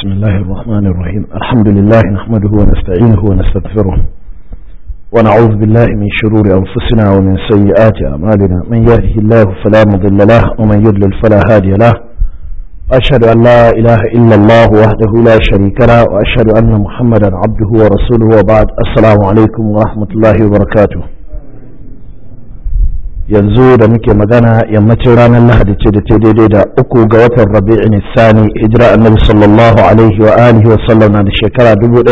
بسم الله الرحمن الرحيم الحمد لله نحمده ونستعينه ونستغفره ونعوذ بالله من شرور أنفسنا ومن سيئات أعمالنا من يهده الله فلا مضل له ومن يضلل فلا هادي له أشهد أن لا إله إلا الله وحده لا شريك له وأشهد أن محمدا عبده ورسوله وبعد السلام عليكم ورحمة الله وبركاته yanzu da muke magana yammacin ranar lahadi ce da ta daidai da uku ga watan rabi'in sani hijira annabi sallallahu alaihi wa alihi wa sallam na da shekara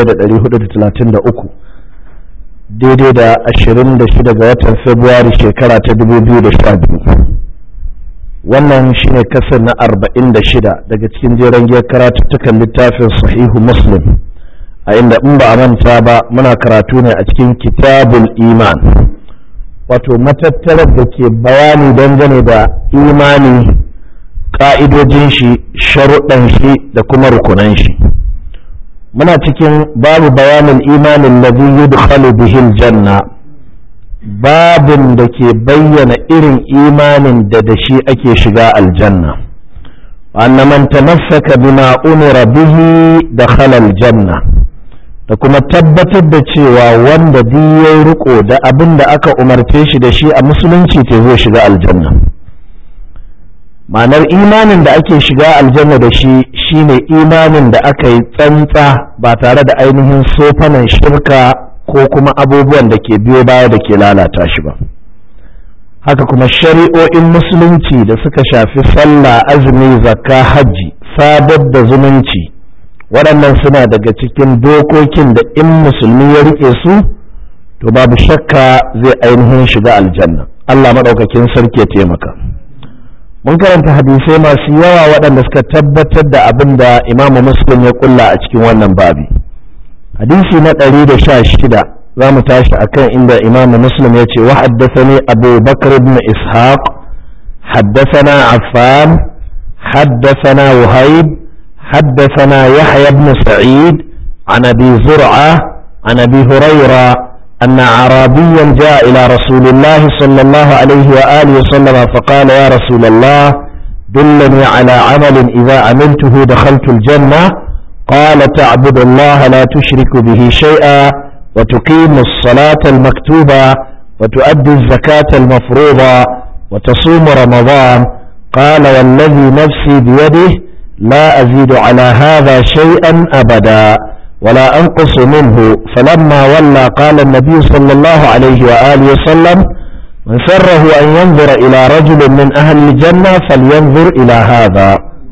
1433 daidai da 26 ga watan februari shekara ta 2012 wannan shine kasar na 46 daga cikin jeren giyar karatuttukan littafin sahihu muslim a inda in ba a manta ba muna karatu ne a cikin kitabul iman wato matattarar da ke bayani dangane da imani ƙa'idojin shi sharuɗan shi da kuma rukunan shi muna cikin babu bayanin imanin ladhi yudkhalu bihil janna babin da ke bayyana irin imanin da da shi ake shiga aljanna anna man tamassaka bima umira bihi dakhala aljanna da kuma tabbatar da cewa wanda ya riko da abin da aka umarce shi da shi a musulunci te zai shiga aljanna ma'anar imanin da ake shiga aljanna da shi shine imanin da aka yi tsantsa ba tare da ainihin sofanan shirka ko kuma abubuwan da ke biyo baya da ke lalata shi ba haka kuma shari'o'in musulunci da suka shafi sallah azumi zakka hajji sadar da zumunci waɗannan suna daga cikin dokokin da in musulmi ya riƙe su to babu shakka zai ainihin shiga aljanna Allah maɗaukakin sarki ya taimaka mun karanta hadisai masu yawa waɗanda suka tabbatar da abin da imamu muslim ya kulla a cikin wannan babi hadisi na ɗari da sha shida za mu tashi akan inda imamu muslim ya ce wa haddasani abu bakar ibn ishaq haddasana affan haddasana wahayb حدثنا يحيى بن سعيد عن ابي زرعه عن ابي هريره ان اعرابيا جاء الى رسول الله صلى الله عليه واله وسلم فقال يا رسول الله دلني على عمل اذا عملته دخلت الجنه قال تعبد الله لا تشرك به شيئا وتقيم الصلاه المكتوبه وتؤدي الزكاه المفروضه وتصوم رمضان قال والذي نفسي بيده لا أزيد على هذا شيئا أبدا ولا أنقص منه فلما ولى قال النبي صلى الله عليه وآله وسلم من سره أن ينظر إلى رجل من أهل الجنة فلينظر إلى هذا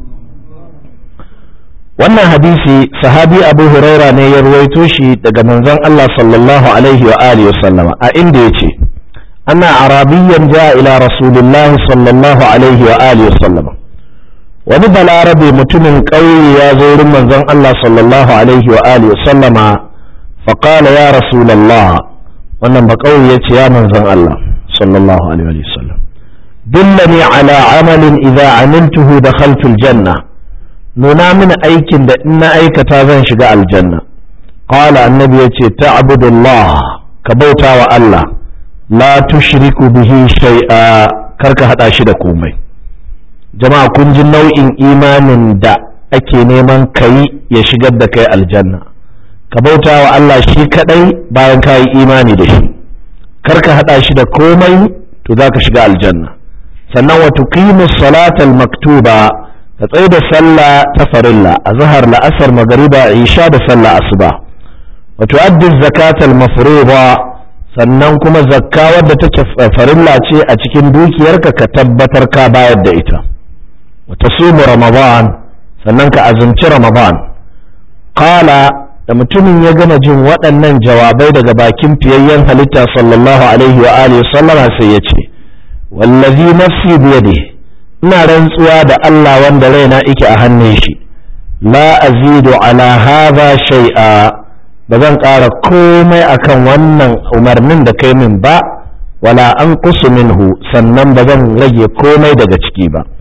wannan hadisi sahabi abu huraira ne ya ruwaito shi daga manzon Allah sallallahu alaihi wa alihi wa sallama a inda yace anna arabiyyan jaa ila rasulillahi sallallahu alaihi wa alihi wa sallama wani balarabe mutumin ƙauye ya zo wurin manzon Allah sallallahu alaihi wa alihi sallama faƙala ya rasulallah wannan ba ƙauye ya ce ya manzon Allah sallallahu alaihi wa sallam dillani ala amalin idza amiltuhu dakhaltu aljanna nuna mini aikin da in na aikata zan shiga aljanna qala annabi yace ta'budullah ka bauta wa Allah la tushriku bihi shay'a karka hada shi da komai jama'a kun ji nau'in imanin da ake neman kayi ya shigar da kai aljanna ka bauta wa Allah shi kadai bayan ka yi imani da shi kar ka hada shi da komai to za ka shiga aljanna sannan wa tuqimu salatal maktuba ka tsaye da sallah ta farilla a zahar la'asar magariba isha da sallah asuba wa tu'addi zakatal mafruḍa sannan kuma zakka wadda take farilla ce a cikin dukiyarka ka tabbatar ka bayar da ita وتصوم رمضان sannan ka azumci ramadan qala da mutumin ya gama jin waɗannan jawabai daga bakin fiyayyen halitta sallallahu alaihi wa alihi sallama sai ya ce wallazi nafsi biyade ina rantsuwa da Allah wanda raina yake a hannun shi la azidu ala hadha shay'a ba zan ƙara komai akan wannan umarnin da kai min ba wala an minhu sannan ba zan rage komai daga ciki ba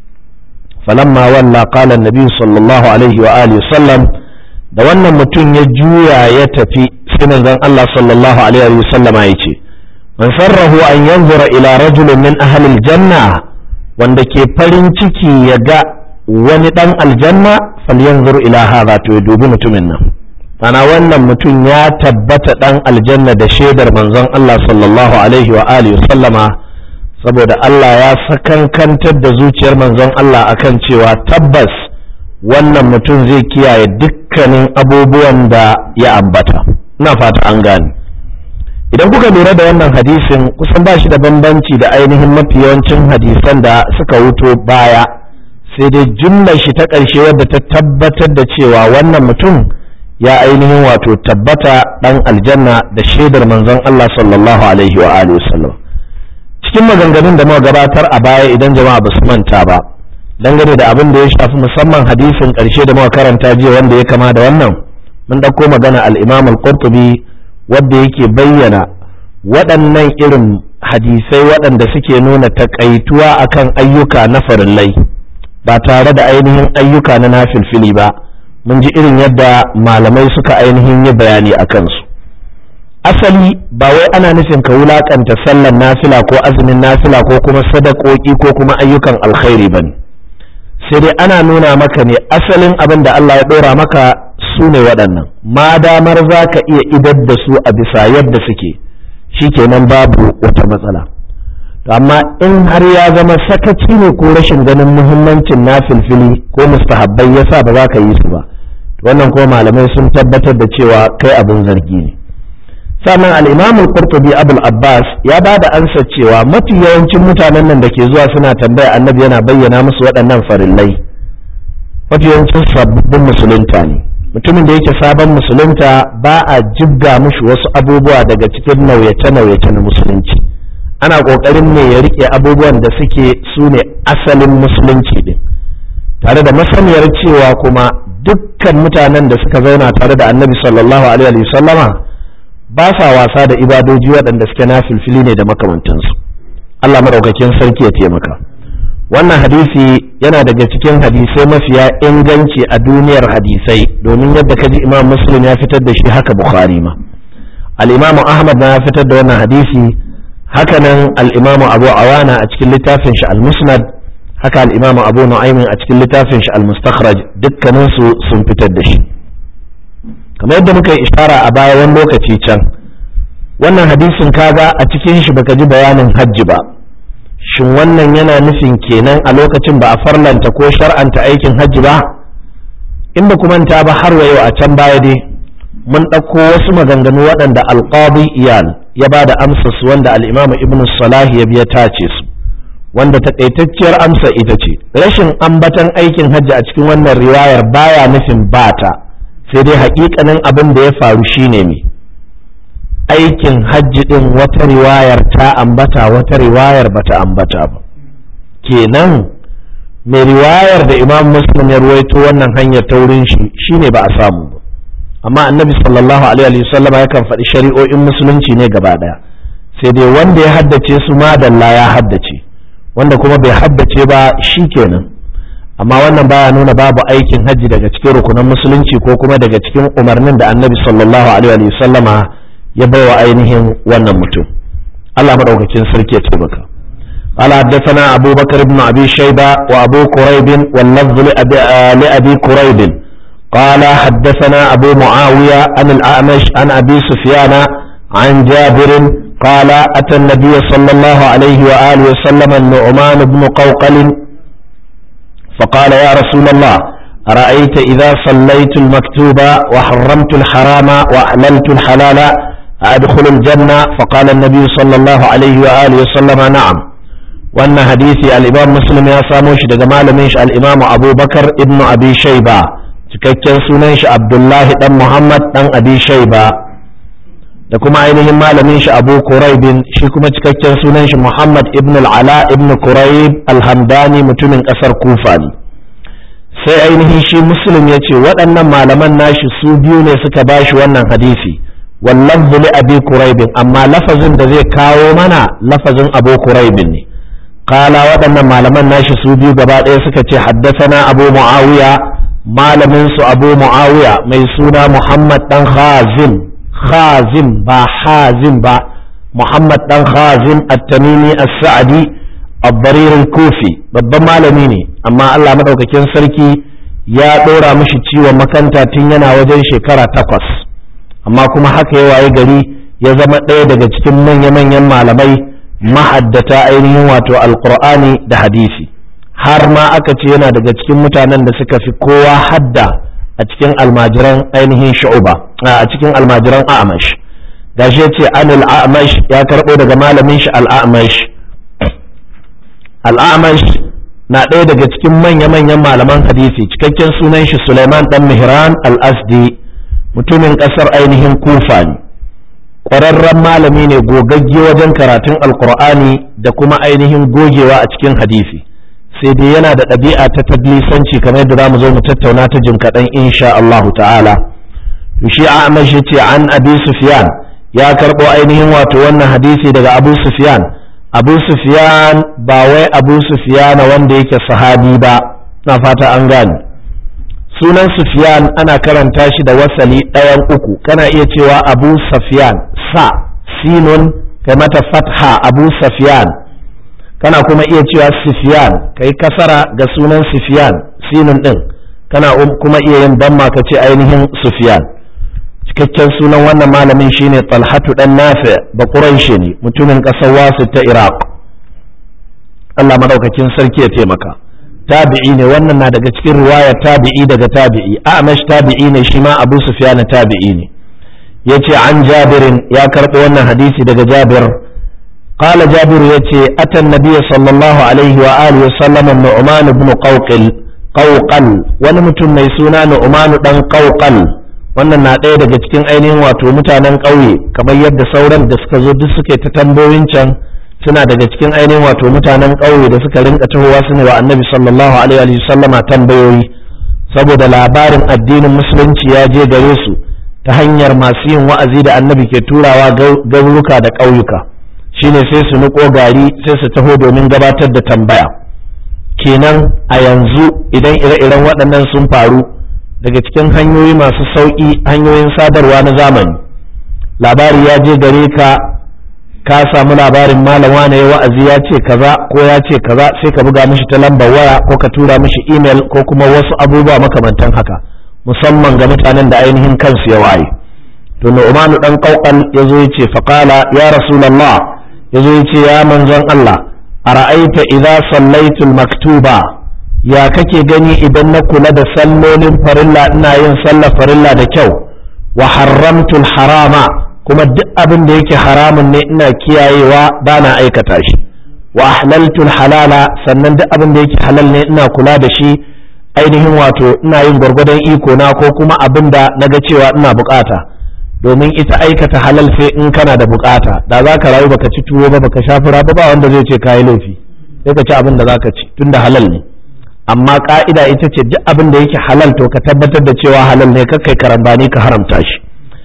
فلما ولى قال النبي صلى الله عليه وآله وسلم da wannan mutum ya juya ya tafi sai manzon Allah sallallahu alaihi wa sallam ya ce man sarrahu an yanzura ila rajulin min ahli aljanna wanda ke farin ciki ya ga wani dan aljanna falyanzur ila hadha to ya dubi mutumin nan mana wannan mutum ya tabbata dan aljanna da shaidar manzon Allah sallallahu alaihi wa alihi sallama saboda Allah ya sakankantar da zuciyar manzon Allah akan cewa tabbas wannan mutum zai kiyaye dukkanin abubuwan da ya ambata ina fata an gane idan kuka lura da wannan hadisin kusan ba shi da bambanci da ainihin mafi yawancin hadisan da suka wuto baya sai dai jumlar shi ta ƙarshe wadda ta tabbatar da cewa wannan mutum ya ainihin wato tabbata ɗan aljanna da shaidar manzon Allah sallallahu alaihi wa alihi wasallam cikin maganganun da muka gabatar a baya idan jama'a ba su manta ba dangane da abin da ya shafi musamman hadisin ƙarshe da muka karanta jiya wanda ya kama da wannan mun ɗauko magana al-Imam al-Qurtubi wanda yake bayyana waɗannan irin hadisai waɗanda suke nuna takaituwa akan ayyuka na farillai ba tare da ainihin ayyuka na nafilfili ba mun ji irin yadda malamai suka ainihin yi bayani a kansu asali ba wai ana nufin ka wulakanta sallar nafila ko azumin nafila ko kuma sadakoki ko kuma ayyukan alkhairi ba ne sai dai ana nuna maka ne asalin abin da Allah ya ɗora maka su ne waɗannan ma damar za ka iya idar da su a bisa yadda suke shikenan babu wata matsala amma in har ya zama sakaci ne ko rashin ganin muhimmancin na filfili ko mustahabbai yasa ba za ka yi su ba wannan kuma malamai sun tabbatar da cewa kai abin zargi ne sannan al-imam al-qurtubi abul abbas ya ba da ansa cewa mafi yawancin mutanen nan da ke zuwa suna tambaya annabi yana bayyana musu waɗannan farillai mafi yawancin sababbin musulunta ne mutumin da yake sabon musulunta ba a jibga mushi wasu abubuwa daga cikin nauyace-nauyace na musulunci ana ƙoƙarin ne ya rike abubuwan da suke su ne asalin musulunci din tare da masaniyar cewa kuma dukkan mutanen da suka zauna tare da annabi sallallahu alaihi sallama ba sa wasa da ibadoji waɗanda suke na filfili ne da makamantansu Allah maɗaukakin sarki ya taimaka wannan hadisi yana daga cikin hadisai mafiya inganci a duniyar hadisai domin yadda kaji imam muslim ya fitar da shi haka bukhari ma al-imamu ahmad na ya fitar da wannan hadisi hakanan al-imamu abu awana a cikin littafin shi al-musnad haka al-imamu abu nu'aymin a cikin littafin shi al-mustakhraj dukkanin su sun fitar da shi kamar yadda muka yi ishara a baya wani lokaci can wannan hadisin kaga a cikin shi baka ji bayanin hajji ba shin wannan yana nufin kenan a lokacin ba a farlanta ko shar'anta aikin hajji ba in ba kuma ta ba har yau a can baya dai mun ɗauko wasu maganganu waɗanda alƙadi iyal ya ba da amsa su wanda al'imamu ibn salahi ya biya tace su wanda takaitacciyar amsa ita ce rashin ambatan aikin hajji a cikin wannan riwayar baya nufin bata sai dai haƙiƙanin abin da ya faru shine ne aikin hajji ɗin wata riwayar ta ambata wata riwayar bata ambata ba kenan mai riwayar da imam muslim ya ruwaito wannan hanyar ta wurin shi shine ba a samu ba amma annabi sallallahu alaihi wasallam yakan faɗi shari'o'in musulunci ne gaba ɗaya sai dai wanda ya haddace su madalla ya haddace wanda kuma bai haddace ba shi kenan amma wannan baya nuna babu aikin hajji daga cikin rukunan musulunci ko kuma daga cikin umarnin da annabi sallallahu alaihi wasallama ya baiwa ainihin wannan mutum Allah madaukakin sarki ya taimaka قال حدثنا أبو بكر بن أبي شيبة وأبو كريب واللفظ لأبي, لأبي كريب قال حدثنا أبو معاوية عن الأعمش عن أبي سفيان عن جابر قال أتى النبي صلى الله عليه وآله وسلم النعمان بن قوقل فقال يا رسول الله أرأيت إذا صليت المكتوب وحرمت الحرام وأحللت الحلال أدخل الجنة فقال النبي صلى الله عليه وآله وسلم نعم وأن حديث الإمام مسلم يا ساموش دجمال منش الإمام أبو بكر ابن أبي شيبة cikakken sunan shi Abdullahi dan Muhammad dan Abi Shayba da kuma ainihin malamin shi Abu Quraibin shi kuma cikakken sunan shi Muhammad ibn al-Ala ibn Quraib al-Hamdani mutumin kasar Kufa ne sai ainihin shi Muslim ya ce waɗannan malaman nashi su biyu ne suka bashi wannan hadisi واللفظ لأبي كريب أما لفظ ذي كاو منا لفظ أبو كريب قال ودنا ما لمن ناشي سوديو قبال إيسكة حدثنا أبو معاوية ما لمنس أبو معاوية ميسونا محمد بن خازم خازم با حازم با محمد بن خازم التميمي السعدي abbarir kofi babban malami ne amma Allah madaukakin sarki ya ɗora mishi ciwon makanta tun yana wajen shekara takwas amma kuma haka ya waye gari ya zama ɗaya daga cikin manya-manyan malamai mahaddata ainihin wato alkur'ani da hadisi har ma aka ce yana daga cikin mutanen da suka fi kowa hadda a cikin almajiran ainihin shu'uba a cikin almajiran a'amash gashi ya ce anil a'amash ya karɓo daga malamin shi al'amash al'amash na ɗaya daga cikin manya-manyan malaman hadisi cikakken sunan shi suleiman dan mihran al-asdi mutumin ƙasar ainihin kufa ne ƙwararren malami ne gogagge wajen karatun alkur'ani da kuma ainihin gogewa a cikin hadisi sai dai yana da ɗabi'a ta tadlisanci kamar yadda za mu zo mu tattauna ta jin kaɗan insha Allah ta'ala to shi Ahmad ya ce an Abi Sufyan ya karɓo ainihin wato wannan hadisi daga Abu Sufyan Abu Sufyan ba wai Abu Sufyan wanda yake sahabi ba na fata an gane sunan Sufyan ana karanta shi da wasali ɗayan uku kana iya cewa Abu Sufyan sa sinun kai mata fatha Abu Sufyan kana kuma iya cewa Sufyan kai kasara ga sunan Sufyan sinun din kana kuma iya yin damma ka ce ainihin Sufyan cikakken sunan wannan malamin shine Talhatu dan Nafi ba Quraishi ne mutumin ƙasar Wasu ta Iraq Allah madaukakin sarki ya taimaka tabi'i ne wannan na daga cikin riwaya tabi'i daga tabi'i Amash tabi'i ne shi ma Abu Sufyan tabi'i ne yace an Jabirin ya karɓo wannan hadisi daga Jabir قال جابر يتي أتى النبي صلى الله عليه وآله وسلم النعمان بن قوقل قوقل ونمتم ميسونا نعمان بن قوقل wannan na ɗaya daga cikin ainihin wato mutanen ƙauye kamar yadda sauran da suka zo duk suke ta tambayoyin can suna daga cikin ainihin wato mutanen ƙauye da suka rinka tahowa su ne wa annabi sallallahu alaihi wa sallama tambayoyi saboda labarin addinin musulunci ya je gare su ta hanyar masu yin wa'azi da annabi ke turawa garuruka da ƙauyuka shine sai su niko gari sai su taho domin gabatar da tambaya kenan a yanzu idan ire-iren waɗannan sun faru daga cikin hanyoyi masu sauƙi hanyoyin sadarwa na zamani labari ya je gare ka ka samu labarin malam wane ya wa'azi ya ce kaza ko ya ce kaza sai ka buga mishi ta lambar waya ko ka tura mishi email ko kuma wasu abubuwa makamantan haka musamman ga mutanen da ainihin kansu ya waye to Nu'manu dan Qawqal yazo yace faqala ya rasulullah yazo yace ya manzon Allah ara'aita idza sallaitu maktuba ya kake gani idan na kula da sallolin farilla ina yin sallar farilla da kyau wa haramtul harama kuma duk abin da yake haramun ne ina kiyayewa ba na aikata shi wa ahlaltul halala sannan duk abin da yake halal ne ina kula da shi ainihin wato ina yin gwargwadon iko na ko kuma abin da naga cewa ina bukata domin ita aikata halal sai in kana da bukata da za ka rayu baka ci tuwo ba baka sha fura ba ba wanda zai ce kayi laifi sai ka ci abin da za ka ci tunda halal ne amma ka'ida ita ce duk abin da yake halal to ka tabbatar da cewa halal ne kakai karambani ka haramta shi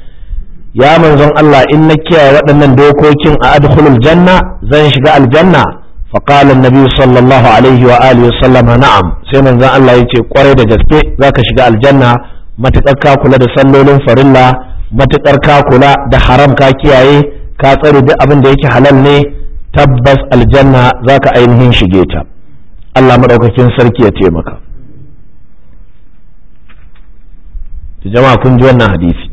ya manzon Allah in na kiyaye waɗannan dokokin a adkhulul janna zan shiga aljanna fa qala an-nabi sallallahu alaihi wa alihi wasallam na'am sai manzon Allah yace kwarai da gaske zaka shiga aljanna matakar ka kula da sallolin farilla matakar ka kula da haram ka kiyaye ka tsare duk abin da yake halal ne tabbas aljanna zaka ainihin shige ta Allah madaukakin sarki ya taimaka jama'a kun ji wannan hadisi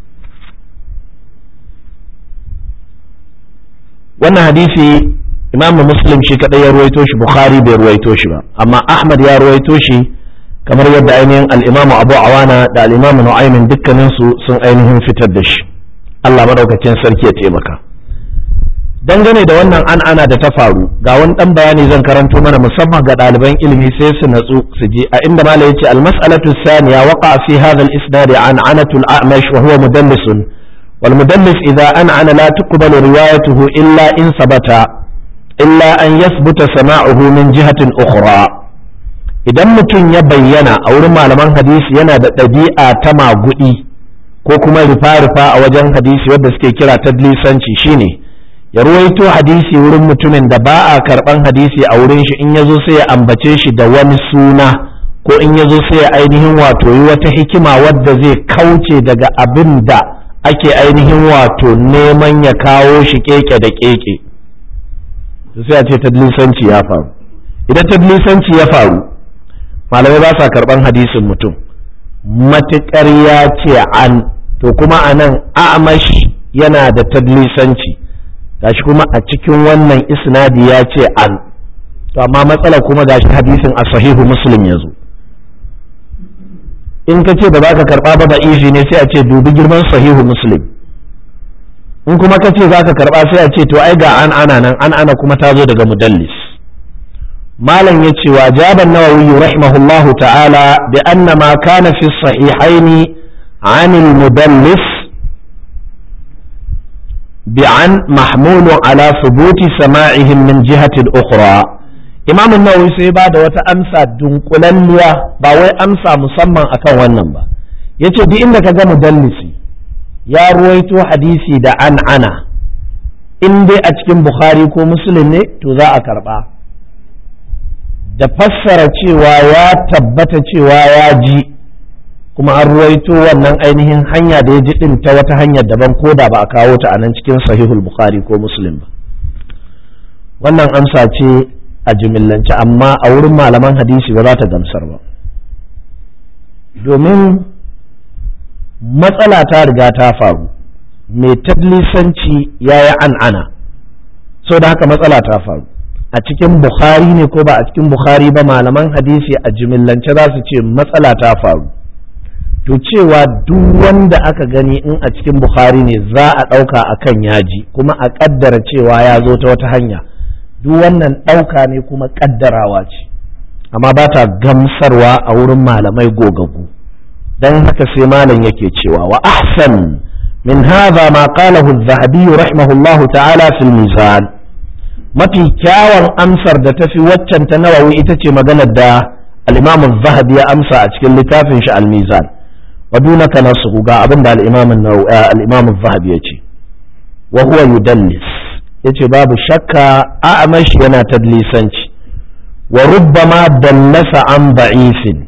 wannan hadisi imamu muslim shi kadai ya ruwaito shi bukhari bai ruwaito shi ba amma ahmad ya ruwaito shi kamar yadda ainihin al'imamu abu awana da al'imamu nu'aymin dukkaninsu sun ainihin fitar da shi allah madaukakin sarki ya taimaka dangane da wannan an ana da ta faru ga wani dan bayani zan karanto mana musamman ga ɗaliban ilimi sai su natsu su je a inda malai yace al-mas'alatu thaniya waqa fi hadha al-isnad an anatul a'mash wa huwa mudallisun والمدلس إذا أنعن لا تقبل روايته إلا إن ثبت إلا أن يثبت سماعه من جهة أخرى idan mutum ya bayyana a wurin malaman hadisi yana da ɗabi'a ta maguɗi ko kuma rufa-rufa a wajen hadisi wadda suke kira tadlisanci shine ya ruwaito hadisi wurin mutumin da ba a karɓan hadisi a wurin shi in ya zo sai ya ambace shi da wani suna ko in ya zo sai ya ainihin wato yi wata hikima wadda zai kauce daga abin da ake ainihin wato neman ya kawo shi keke da keke sai a ce tadlisanci ya faru idan tadlisanci ya faru malamai ba sa karban hadisin mutum matuƙar ya ce an to kuma a nan amash yana da tadlisanci gashi kuma a cikin wannan isnadi ya ce an to amma matsala kuma gashi hadisin a sahihu muslim ya zo in ka ce ba za ka karɓa ba da ifi ne sai a ce dubi girman sahihu muslim in kuma ka ce za ka karɓa sai a ce to ai ga an ana nan an ana kuma ta zo daga mudallis malam ya ce wa jaban nawawi rahimahullahu ta'ala bi anna ma kana fi sahihaini عن المدلس بعن محمول على ثبوت سماعهم من جهة أخرى imam nawawi sai ba da wata amsa dunkulalliya ba wai amsa musamman akan wannan ba yace duk inda ka ga mudallisi ya ruwaito hadisi da an ana in dai a cikin bukhari ko muslim ne to za a karba da fassara cewa ya tabbata cewa ya ji kuma an ruwaito wannan ainihin hanya da ya ji din ta wata hanyar daban ko da ba a kawo ta a nan cikin sahihul bukhari ko muslim ba wannan amsa ce a jimillance amma a wurin malaman hadisi ba za ta gamsar ba domin matsala ta riga ta faru mai tadlisanci ya yi an'ana so da haka matsala ta faru a cikin bukhari ne ko ba a cikin bukhari ba malaman hadisi a jimillance za su ce matsala ta faru to cewa duk wanda aka gani in a cikin bukhari ne za a ɗauka a kan yaji kuma a ƙaddara cewa ya zo ta wata hanya duk wannan ɗauka ne kuma ƙaddarawa ce amma ba ta gamsarwa a wurin malamai gogagu don haka sai malam yake cewa wa ahsan min hadha ma qalahu az-zahabi rahimahullahu ta'ala fil mizan mafi kyawun amsar da tafi waccan ta nawawi ita ce maganar da al-imam az-zahabi ya amsa a cikin littafin shi al-mizan wa dunaka nasu ga abin da al-imam al-imam az-zahabi ya ce wa huwa yudallis yace babu shakka a'mash yana tadlisanci wa rubbama dallasa an ba'ifin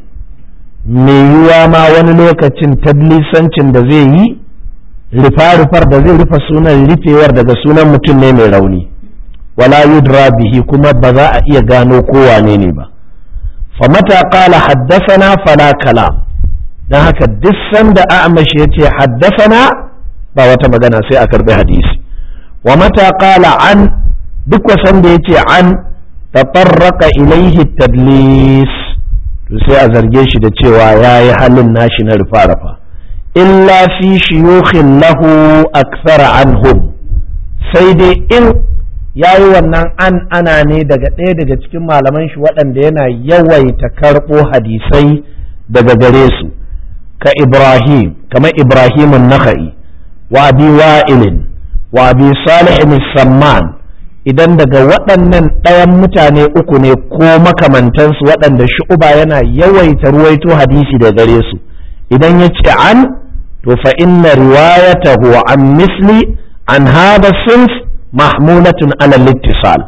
me yiwa ma wani lokacin tadlisancin da zai yi rufa-rufar da zai rufa sunan rufewar daga sunan mutum ne mai rauni wala yudra bihi kuma ba za a iya gano kowane ne ba fa mata qala haddathana fala kalam dan haka duk sanda a'mash yace haddathana ba wata magana sai a karbi hadisi wa mata qala an duk wasan da yace an tafarraqa ilaihi tadlis to sai a zarge shi da cewa yayi halin nashi na rufa-rufa illa fi shuyukhin lahu akthara anhum sai dai in yayi wannan an ana ne daga ɗaya daga cikin malaman shi waɗanda yana yawaita karɓo hadisai daga gare su ka Ibrahim kamar Ibrahim nakhai wa abi wa'ilin wa abi salih samman idan daga waɗannan ɗayan mutane uku ne ko makamantansu waɗanda shu'uba yana yawaita ruwaito hadisi da gare su idan ya ce an to fa inna riwayatahu an misli an hada sinf mahmulatun ala littisal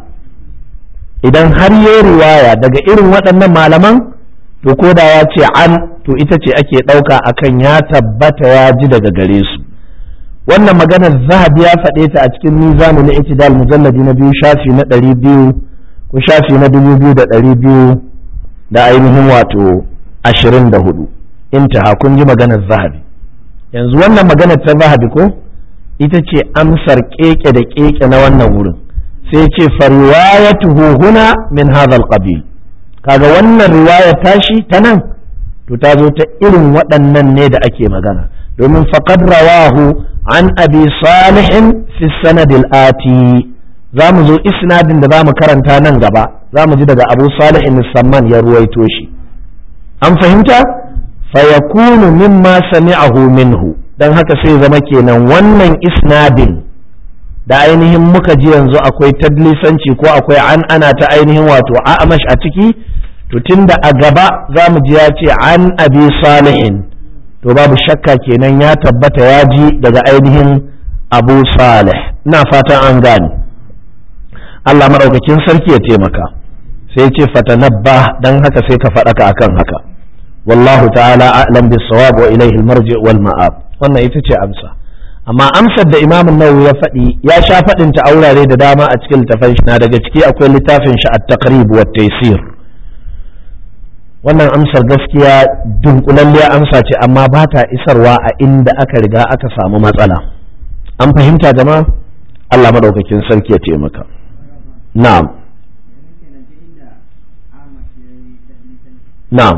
idan har yi riwaya daga irin waɗannan malaman to ko da ya ce an to ita ce ake ɗauka akan ya tabbata ya ji daga gare su wannan maganar zahabi ya faɗe ta a cikin mizanu na itidal mujalladi na biyu shafi na ɗari biyu ko shafi na dubu biyu da ɗari biyu da ainihin wato ashirin da hudu intaha kun ji maganar zahabi yanzu wannan maganar ta zahabi ko ita ce amsar keke da keke na wannan wurin sai ce fariwayatuhu huna min hadha qabil kaga wannan riwaya tashi ta nan to ta zo ta irin waɗannan ne da ake magana domin faqad rawahu an abi salihin fi sanad ati za mu zo isnadin da za mu karanta nan gaba za mu ji daga abu salihin samman ya ruwaito shi an fahimta fayakunu mimma sami'ahu minhu dan haka sai zama kenan wannan isnadin da ainihin muka ji yanzu akwai tadlisanci ko akwai an ana ta ainihin wato a'amash a ciki to tunda a gaba za mu ji ya ce an abi salihin to babu shakka kenan ya tabbata ya ji daga ainihin abu salih ina fatan an gane Allah maɗaukakin sarki ya taimaka sai ce fatanabba dan haka sai ka faɗaka akan haka wallahu ta'ala a'lam bis sawab wa ilayhi al marji wal ma'ab wannan ita ce amsa amma amsar da imamun nawawi ya faɗi ya sha faɗin ta aurare da dama a cikin littafin shi na daga ciki akwai littafin shi at-taqrib wa taysir wannan amsar gaskiya dunkulalliya amsa ce amma ba ta isarwa a inda aka riga aka samu matsala an fahimta jama'a Allah madaukakin sarki ya taimaka na'am na'am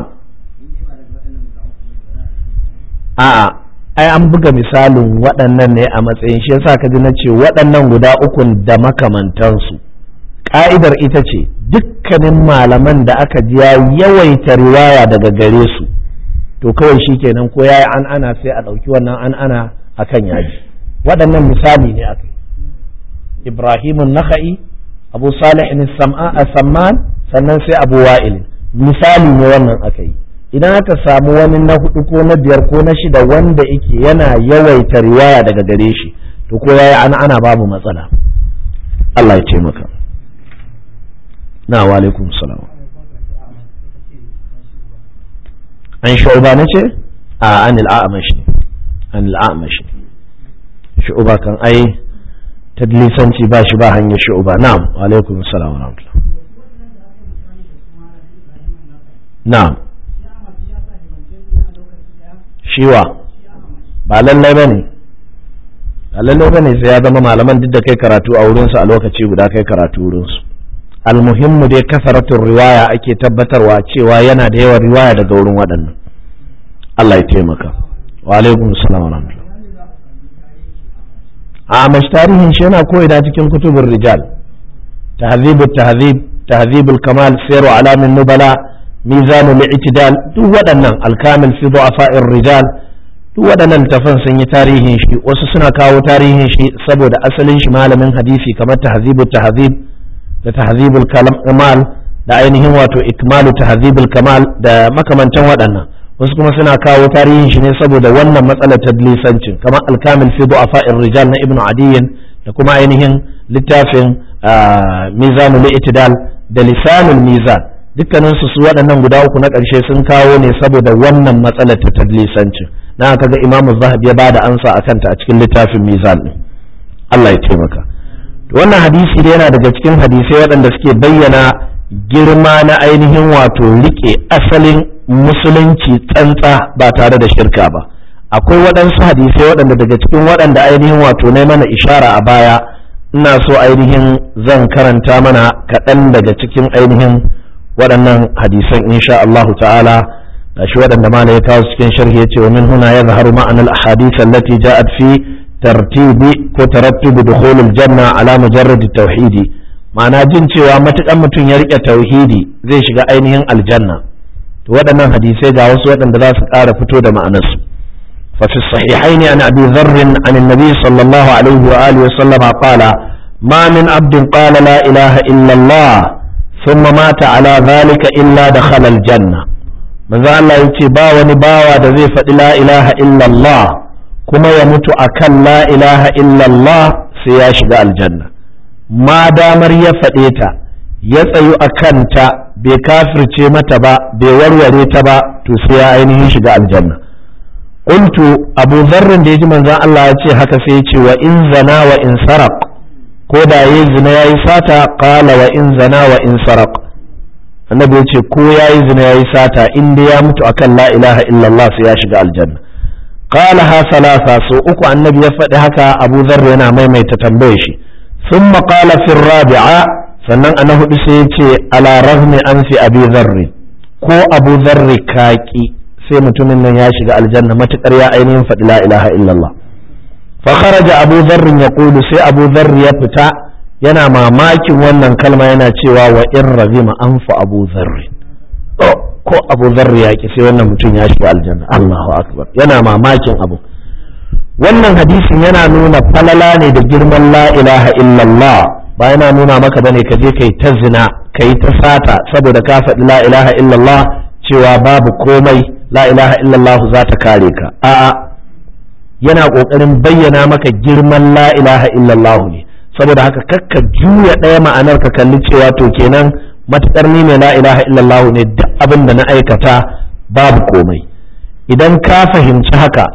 a'a ai an buga misalin waɗannan ne a matsayin shi yasa ka ji na ce waɗannan guda ukun da makamantansu ƙa'idar ita ce dukkanin malaman da aka ji ya yawaita riwaya daga gare su to kawai shi kenan ko ya yi an ana sai a ɗauki wannan an ana a kan yaji waɗannan misali ne aka ibrahimun naka'i abu salih a samman sannan sai abu wa'il misali ne wannan aka yi idan aka samu wani na hudu ko na biyar ko na shida wanda yake yana yawaita riwaya daga gare shi to ko yayi ana ana babu matsala Allah ya taimaka na wa alaikum salam an shu'ba ne ce a an al'amash ne an al'amash ne shu'ba kan ai tadlisanci ba shi ba hanyar shu'ba na'am wa alaikum salam wa rahmatullah na'am shiwa ba lallai ba ne ba lallai ba ne sai ya zama malaman duk da kai karatu a wurinsu a lokaci guda kai karatu wurinsu almuhimmu dai kasaratun riwaya ake tabbatarwa cewa yana da yawan riwaya daga wurin waɗannan Allah ya taimaka wa alaikum salam wa a mashi tarihin shi yana koyi da cikin kutubun rijal tahzibul tahzib tahzibul kamal sayru alamin nubala mizanul i'tidal duk waɗannan alkamil fi du'afa'ir rijal duk waɗannan tafan sun yi tarihin shi wasu suna kawo tarihin shi saboda asalin shi malamin hadisi kamar tahzibul tahzib da tahzibul kamal da ainihin wato ikmalu tahzibul kamal da makamantan waɗannan wasu kuma suna kawo tarihin shi ne saboda wannan matsalar tadlisancin kamar alkamil fi du'afa'ir rijal na ibnu adiyin da kuma ainihin littafin mizanul i'tidal da lisanul mizan dukkanin su waɗannan guda uku na ƙarshe sun kawo ne saboda wannan matsalar ta tadlisancin na aka ga imamu zahabi ya bada ansa a kanta a cikin littafin mizan ɗin Allah ya taimaka wannan hadisi da yana daga cikin hadisai waɗanda suke bayyana girma na ainihin wato rike asalin musulunci tsantsa ba tare da shirka ba akwai waɗansu hadisai waɗanda daga cikin waɗanda ainihin wato na mana ishara a baya ina so ainihin zan karanta mana kaɗan daga cikin ainihin waɗannan hadisan insha Allah ta'ala gashi waɗanda ma ya kawo cikin sharhi yace wa min huna yadhharu ma'ana al-ahadith allati ja'at fi tartibi ko tarattubi dukhul al-janna ala mujarrad tauhidi ma'ana jin cewa matukan mutum ya rike tauhidi zai shiga ainihin aljanna to waɗannan hadisai ga wasu waɗanda za su ƙara fito da ma'anarsu ففي الصحيحين عن أبي ذر عن النبي صلى الله عليه وآله وسلم قال ما من عبد قال لا إله إلا الله ثم مات على ذلك إلا دخل الجنة manzo Allah ya ce ba wani bawa da zai faɗi la ilaha illallah kuma ya mutu akan la ilaha illallah sai ya shiga aljanna ma damar ya faɗe ta ya tsayu a kanta bai kafirce mata ba bai warware ta ba to sai ya ainihin shiga aljanna qultu abu zarrin da ya ji manzon Allah ya ce haka sai ya ce wa in zana wa in saraq ko da yayi zina yayi sata qala wa in zana wa in saraq annabi ya ce ko ya yi zina ya yi sata in dai ya mutu akan la ilaha illallah sai ya shiga aljanna qala ha salasa so uku annabi ya faɗi haka abu zarra yana maimaita tambaye shi thumma qala fi rabi'a sannan ana hudu sai ya ce ala rahmi an fi abi zarri ko abu zarri kaki sai mutumin nan ya shiga aljanna matukar ya ainihin faɗi la ilaha illallah fa kharaja abu zarrin yaqulu sai abu zarri ya fita yana mamakin wannan kalma yana cewa wa in razima an fa abu zarri ko abu zarri ya ki sai wannan mutum ya shiga aljanna Allahu akbar yana mamakin abu wannan hadisin yana nuna falala ne da girman la ilaha illallah ba yana nuna maka bane ka je kai ta zina kai ta sata saboda ka faɗi la ilaha illallah cewa babu komai la ilaha illallah za ta kare ka a'a yana ƙoƙarin bayyana maka girman la ilaha illallah ne saboda haka kakka juya ɗaya ma'anar ka kalli cewa to kenan matuƙar ni mai la ilaha illallah ne duk abin da na aikata babu komai idan ka fahimci haka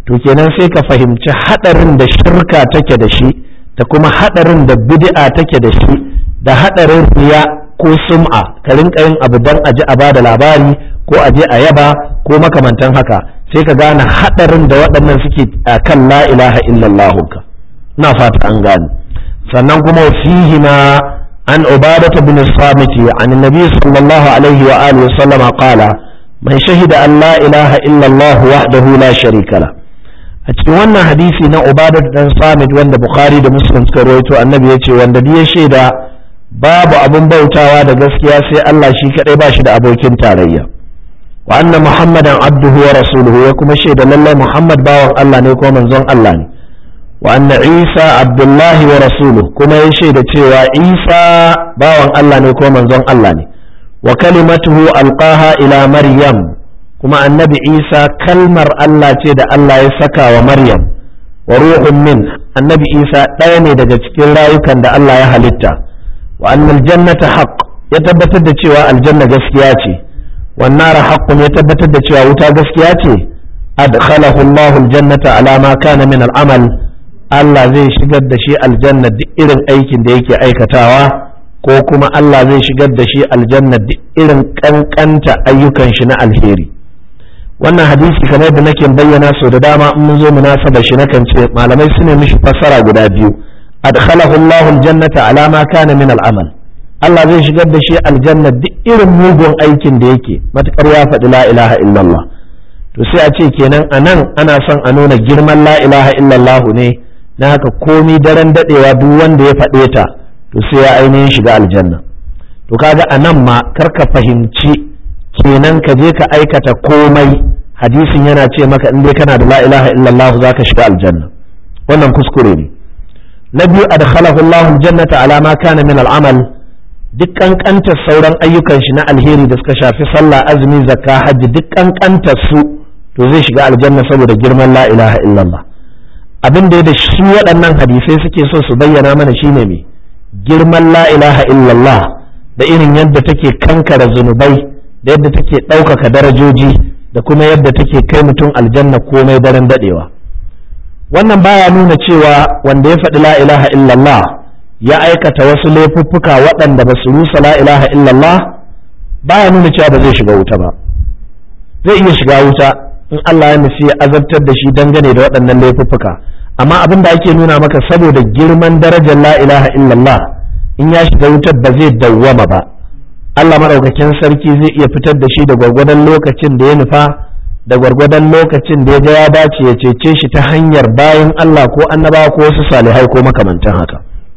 to kenan sai ka fahimci hadarin da shirka take da shi da kuma hadarin da bid'a take da shi da hadarin riya ko sum'a ka rinka yin abu dan aji a bada labari ko aje a yaba ko makamantan haka sai ka gane hadarin da waɗannan suke kan la ilaha illallah ka na fata an gane sannan kuma fihi ma an ubadata bin samiti an nabi sallallahu alaihi wa alihi wa sallama qala man shahida an la ilaha illallah wahdahu la sharika la a cikin wannan hadisi na ubadat dan samit wanda bukhari da muslim suka rawaito annabi ya ce wanda ya shaida babu abin bautawa da gaskiya sai Allah shi kadai ba shi da abokin tarayya wa anna muhammadan abduhu wa rasuluhu ya kuma shaida lallai muhammad bawan Allah ne ko manzon Allah ne wa anna isa abdullahi wa rasuluhu kuma ya shaida cewa isa bawan Allah ne ko manzon Allah ne wa kalimatuhu alqaha ila maryam kuma annabi isa kalmar Allah ce da Allah ya saka wa maryam wa ruhun min annabi isa ɗaya ne daga cikin rayukan da Allah ya halitta wa annal jannata haqq ya tabbatar da cewa aljanna gaskiya ce wan nara haqqun ya tabbatar da cewa wuta gaskiya ce adkhalahu Allahu aljannata ala ma kana min al'amal Allah zai shigar da shi aljanna duk irin aikin da yake aikatawa ko kuma Allah zai shigar da shi aljanna duk irin kankanta ayyukan shi na alheri wannan hadisi kamar yadda nake bayyana so da dama in mun zo munasaba shi nakan ce malamai su ne mishi fassara guda biyu adkhalahu Allah aljannata ala ma kana min al'amal Allah zai shigar da shi aljanna duk irin mugun aikin da yake matukar ya faɗi la ilaha illallah to sai a ce kenan anan ana son a nuna girman la ilaha illallah ne na haka komi daren dadewa duk wanda ya faɗe ta to sai ya ainihin shiga aljanna to kaga anan ma karka fahimci kenan ka je ka aikata komai hadisin yana ce maka in dai kana da la ilaha illallah zaka shiga aljanna wannan kuskure ne na biyu adkhalahu Allah aljannata ala ma kana min al'amal duk kankantar sauran ayyukan shi na alheri da suka shafi sallah azumi zakka hajji duk kankantar su to zai shiga aljanna saboda girman la ilaha illallah abin da da shi waɗannan hadisai suke so su bayyana mana shine me girman la ilaha illallah da irin yadda take kankara zunubai da yadda take ɗaukaka darajoji da kuma yadda take kai mutum aljanna komai daren daɗewa wannan baya nuna cewa wanda ya faɗi la ilaha illallah ya aikata wasu laifuffuka waɗanda ba su rusa la ilaha illallah baya nuna cewa ba zai shiga wuta ba zai iya shiga wuta in Allah ya nufi ya azabtar da shi dangane da waɗannan laifuffuka amma abin da ake nuna maka saboda girman darajar la ilaha illallah in ya shiga wutar ba zai dawwama ba Allah maɗaukakin sarki zai iya fitar da shi da gwargwadon lokacin da ya nufa da gwargwadon lokacin da ya ga ya dace ya cece shi ta hanyar bayan Allah ko annabawa ko wasu salihai ko makamantan haka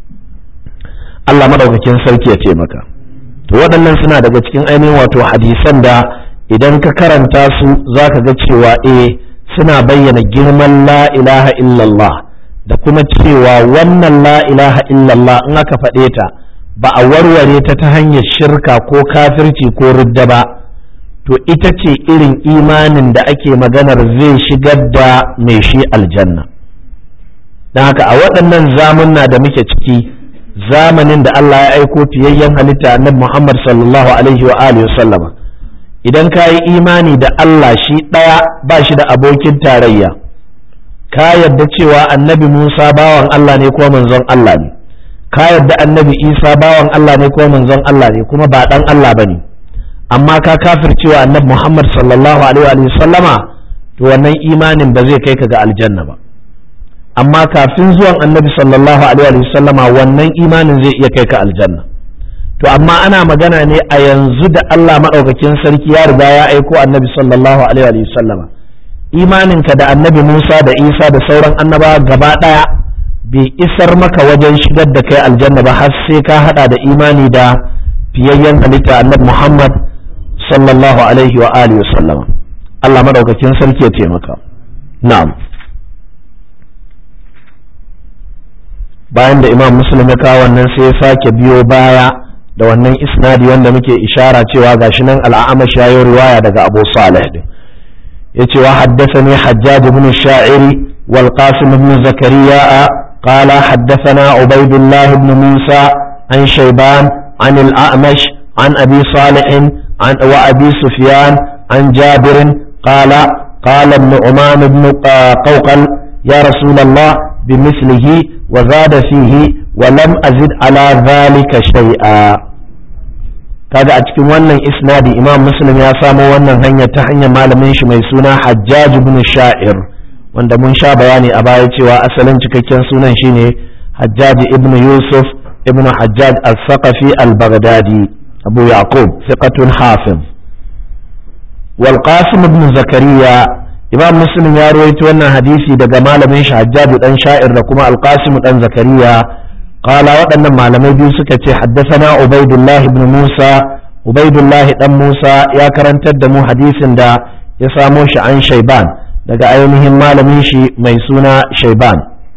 Allah maɗaukakin sarki ya taimaka to waɗannan suna daga cikin ainihin wato hadisan da idan ka karanta su za ka ga cewa eh suna bayyana girman la ilaha illallah da kuma cewa wannan la ilaha illallah in aka faɗe ta ba a warware ta ta hanyar shirka ko kafirci ko ridda ba to ita ce irin imanin da ake maganar zai shigar da mai shi aljanna don haka a waɗannan zamunna da muke ciki zamanin da Allah ya aiko fiyayyen halitta annabi Muhammad sallallahu alaihi wa alihi sallama idan ka yi imani da Allah shi ɗaya ba shi da abokin tarayya ka yadda cewa annabi Musa bawan Allah ne ko manzon Allah ne ka yadda annabi Isa bawan Allah ne ko manzon Allah ne kuma ba ɗan Allah ba ne amma ka kafircewa annabi Muhammad sallallahu alaihi wa sallama to wannan imanin ba zai kai ka ga aljanna ba amma kafin zuwan annabi sallallahu alaihi wa sallama wannan imanin zai iya kai ka aljanna to amma ana magana ne a yanzu da Allah maɗaukakin sarki ya riga ya aiko annabi sallallahu alaihi wa sallama imaninka da annabi Musa da Isa da sauran annabawa gaba ɗaya bai isar maka wajen shigar da kai aljanna ba har sai ka hada da imani da fiyayyen halitta annabi Muhammad sallallahu alaihi wa alihi wa sallama Allah maɗaukakin sarki ya taimaka na'am bayan da imam muslim ya kawo wannan sai ya sake biyo baya da wannan isnadi wanda muke ishara cewa gashi nan al'amash ya yi riwaya daga abu salih din yace wa haddathani hajjaj ibn sha'iri wal qasim ibn zakariya قال حدثنا عبيد الله بن موسى عن شيبان عن الأعمش عن أبي صالح عن وأبي سفيان عن جابر قال قال النعمان بن قوقل يا رسول الله بمثله وزاد فيه ولم أزد على ذلك شيئا kaga a cikin wannan isnadi imam muslim ya samo wannan hanyar ta hanyar malamin shi mai suna hajjaj ibn sha'ir wanda mun sha bayani a baya cewa asalin cikakken sunan shine hajjaj ibn yusuf ibn hajjaj al-saqafi al-baghdadi abu yaqub thiqatun hafiz wal qasim ibn zakariya imam muslim ya rawaito wannan hadisi daga malamin shi hajjaj dan sha'ir da kuma al-qasim dan zakariya قال waɗannan malamai biyu suka ce haddasana ubaidullahi ibn musa ubaidullahi dan musa ya karantar da mu hadisin da ya samo shi an shaiban daga ainihin malamin shi mai suna shaiban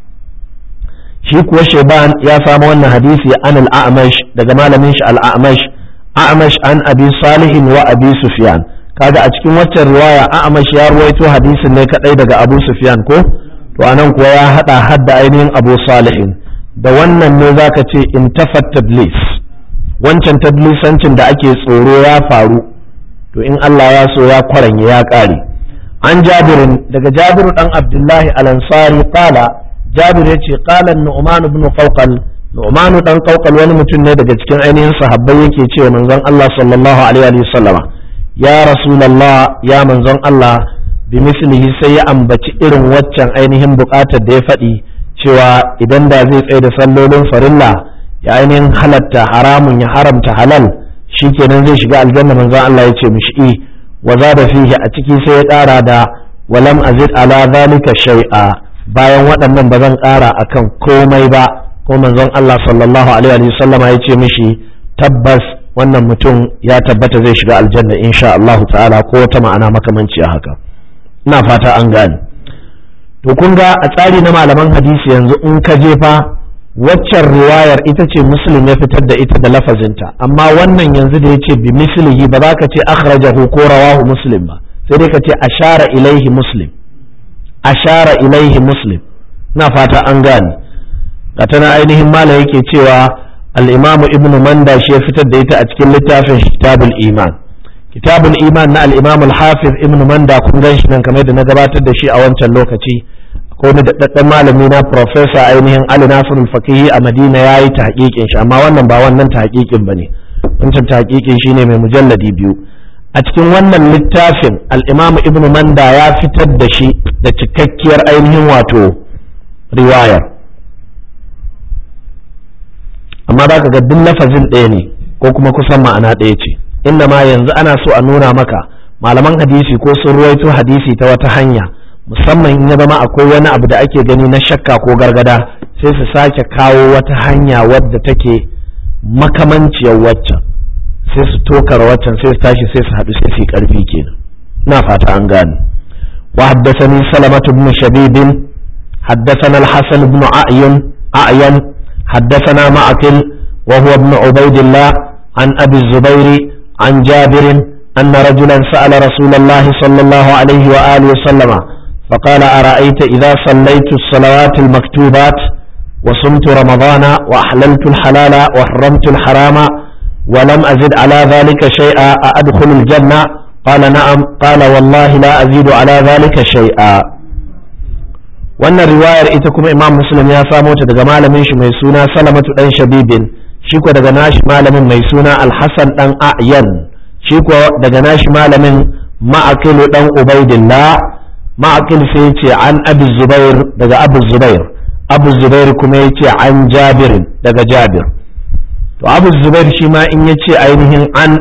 shi kuwa shaiban ya samo wannan hadisi an al'amash daga malamin shi al'amash a'amash an abi salihin wa abi sufyan kaga a cikin waccan riwaya a'amash ya ruwaito hadisin ne kadai daga abu sufyan ko to anan kuwa ya hada hadda ainihin abu salihin da wannan ne za ka ce in tafat tadlis wancan tadlisancin da ake tsoro ya faru to in Allah ya so ya kwaranye ya ƙare an jabirin daga jabiru dan abdullahi al-ansari qala jabir yace qala nu'man ibn qawqal nu'man dan qawqal wani mutum ne daga cikin ainihin sahabbai yake cewa manzon Allah sallallahu alaihi wa sallama ya rasulullah ya manzon Allah bi mislihi sai ya ambaci irin waccan ainihin bukatar da ya faɗi cewa idan da zai tsaye da sallolin farilla ya ainihin halatta haramun ya haramta halal shikenan zai shiga aljanna manzon Allah ya ce mishi i wa da fihi a ciki sai ya ƙara da walam azid ala zalika shay'a bayan waɗannan ba zan ƙara akan komai ba ko manzon Allah sallallahu alaihi wa sallam ya ce mishi tabbas wannan mutum ya tabbata zai shiga aljanna insha Allah ta'ala ko wata ma'ana makamanci haka ina fata an gane to kun ga a tsari na malaman hadisi yanzu in ka je fa waccan riwayar ita ce muslim ya fitar da ita da lafazinta amma wannan yanzu da ya ce bi mislihi ba za ka ce akhrajahu ko rawahu muslim ba sai dai ka ce ashara ilaihi muslim ashara ilaihi muslim na fata an gane ta na ainihin mala yake cewa al-imam ibn manda shi ya fitar da ita a cikin littafin kitabul iman kitabul iman na al-imam al-hafiz ibn manda kun gan shi nan kamar da na gabatar da shi a wancan lokaci ko ni daɗaɗɗen malami na professor ainihin Ali Nasir al-Fakihi a Madina ya yi tahqiqin shi amma wannan ba wannan tahqiqin bane wancan tahqiqin shine mai mujalladi biyu a cikin wannan littafin al-Imam Ibn Manda ya fitar da shi da cikakkiyar ainihin wato riwayar amma za ka ga duk lafazin ɗaya ne ko kuma kusan ma'ana ɗaya ce inda ma yanzu ana so a nuna maka malaman hadisi ko sun ruwaito hadisi ta wata hanya musamman in ya zama akwai wani abu da ake gani na shakka ko gargada sai su sake kawo wata hanya wadda take makamanciyar waccan sai su tokar waccan sai su tashi sai su haɗu sai su yi ƙarfi kenan na fata an gane wa haddathani salamatu ibn shabib haddathana al-hasan ibn a'yan a'yan haddathana ma'akil wa huwa ibn ubaydillah an abi zubairi an jabirin أن رجلا سأل رسول الله صلى الله عليه وآله وسلم فقال أرأيت إذا صليت الصلوات المكتوبات وصمت رمضان وأحللت الحلال وحرمت الحرام ولم أزد على ذلك شيئا أأدخل الجنة قال نعم قال والله لا أزيد على ذلك شيئا wannan riwayar ita kuma imam muslim ya samo ta daga malamin shi mai suna salamatu dan shabibin shi ko daga nashi malamin mai suna alhassan dan a'yan shi ko daga nashi malamin ma'akilu dan ubaidillah ma'akil sai ya ce an abu zubair daga abu zubair abu zubair kuma ya ce an jabir daga jabir to abu zubair shi ma in ya ce ainihin an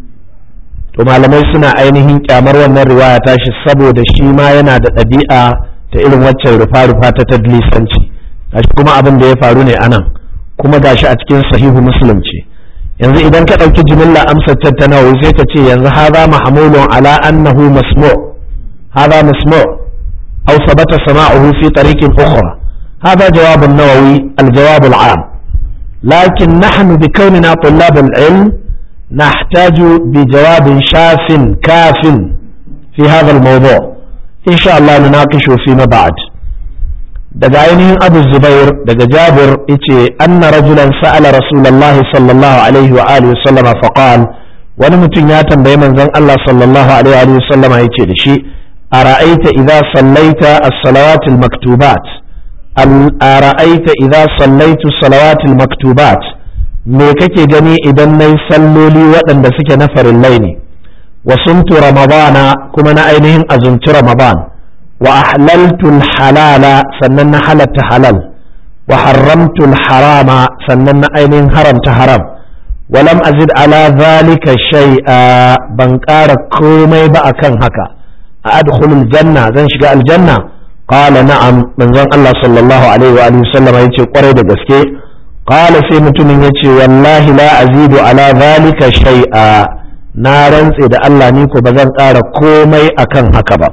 to malamai suna ainihin kyamar wannan riwaya tashi saboda shi ma yana da ɗabi'a ta irin waccan rufa-rufa ta tadlisanci gashi kuma abin da ya faru ne anan kuma gashi a cikin sahihu muslim ce yanzu idan ka ɗauki jimilla amsar tattanawa sai ka ce yanzu haza mahamulun ala annahu masmu' هذا مسموع أو ثبت سماعه في طريق أخرى هذا جواب النووي الجواب العام لكن نحن بكوننا طلاب العلم نحتاج بجواب شاف كاف في هذا الموضوع إن شاء الله نناقشه فيما بعد daga ainihin abu zubair daga jabir yace anna rajulan sa'ala rasulullah sallallahu alaihi wa alihi sallama faqal wani mutum ya tambayi manzon Allah sallallahu alaihi wa sallama yace da shi ara'aita idza sallaita as-salawatil maktubat ara'aita idza sallaitu salawatil maktubat me kake gani idan nayi salloli waɗanda suke na farillai ne wa sumtu ramadana kuma na ainihin azumci ramadan wa ahlaltu halala sannan na halatta halal wa haramtu harama sannan na ainihin haramta haram walam azid ala zalika shay'a ban ƙara komai ba akan haka a adkhulul janna zan shiga aljanna qala na'am manzon Allah sallallahu alaihi wa alihi sallam yace kwarai da gaske qala sai mutumin yace wallahi la azidu ala zalika shay'a na rantse da Allah ni ko ba zan ƙara komai akan haka ba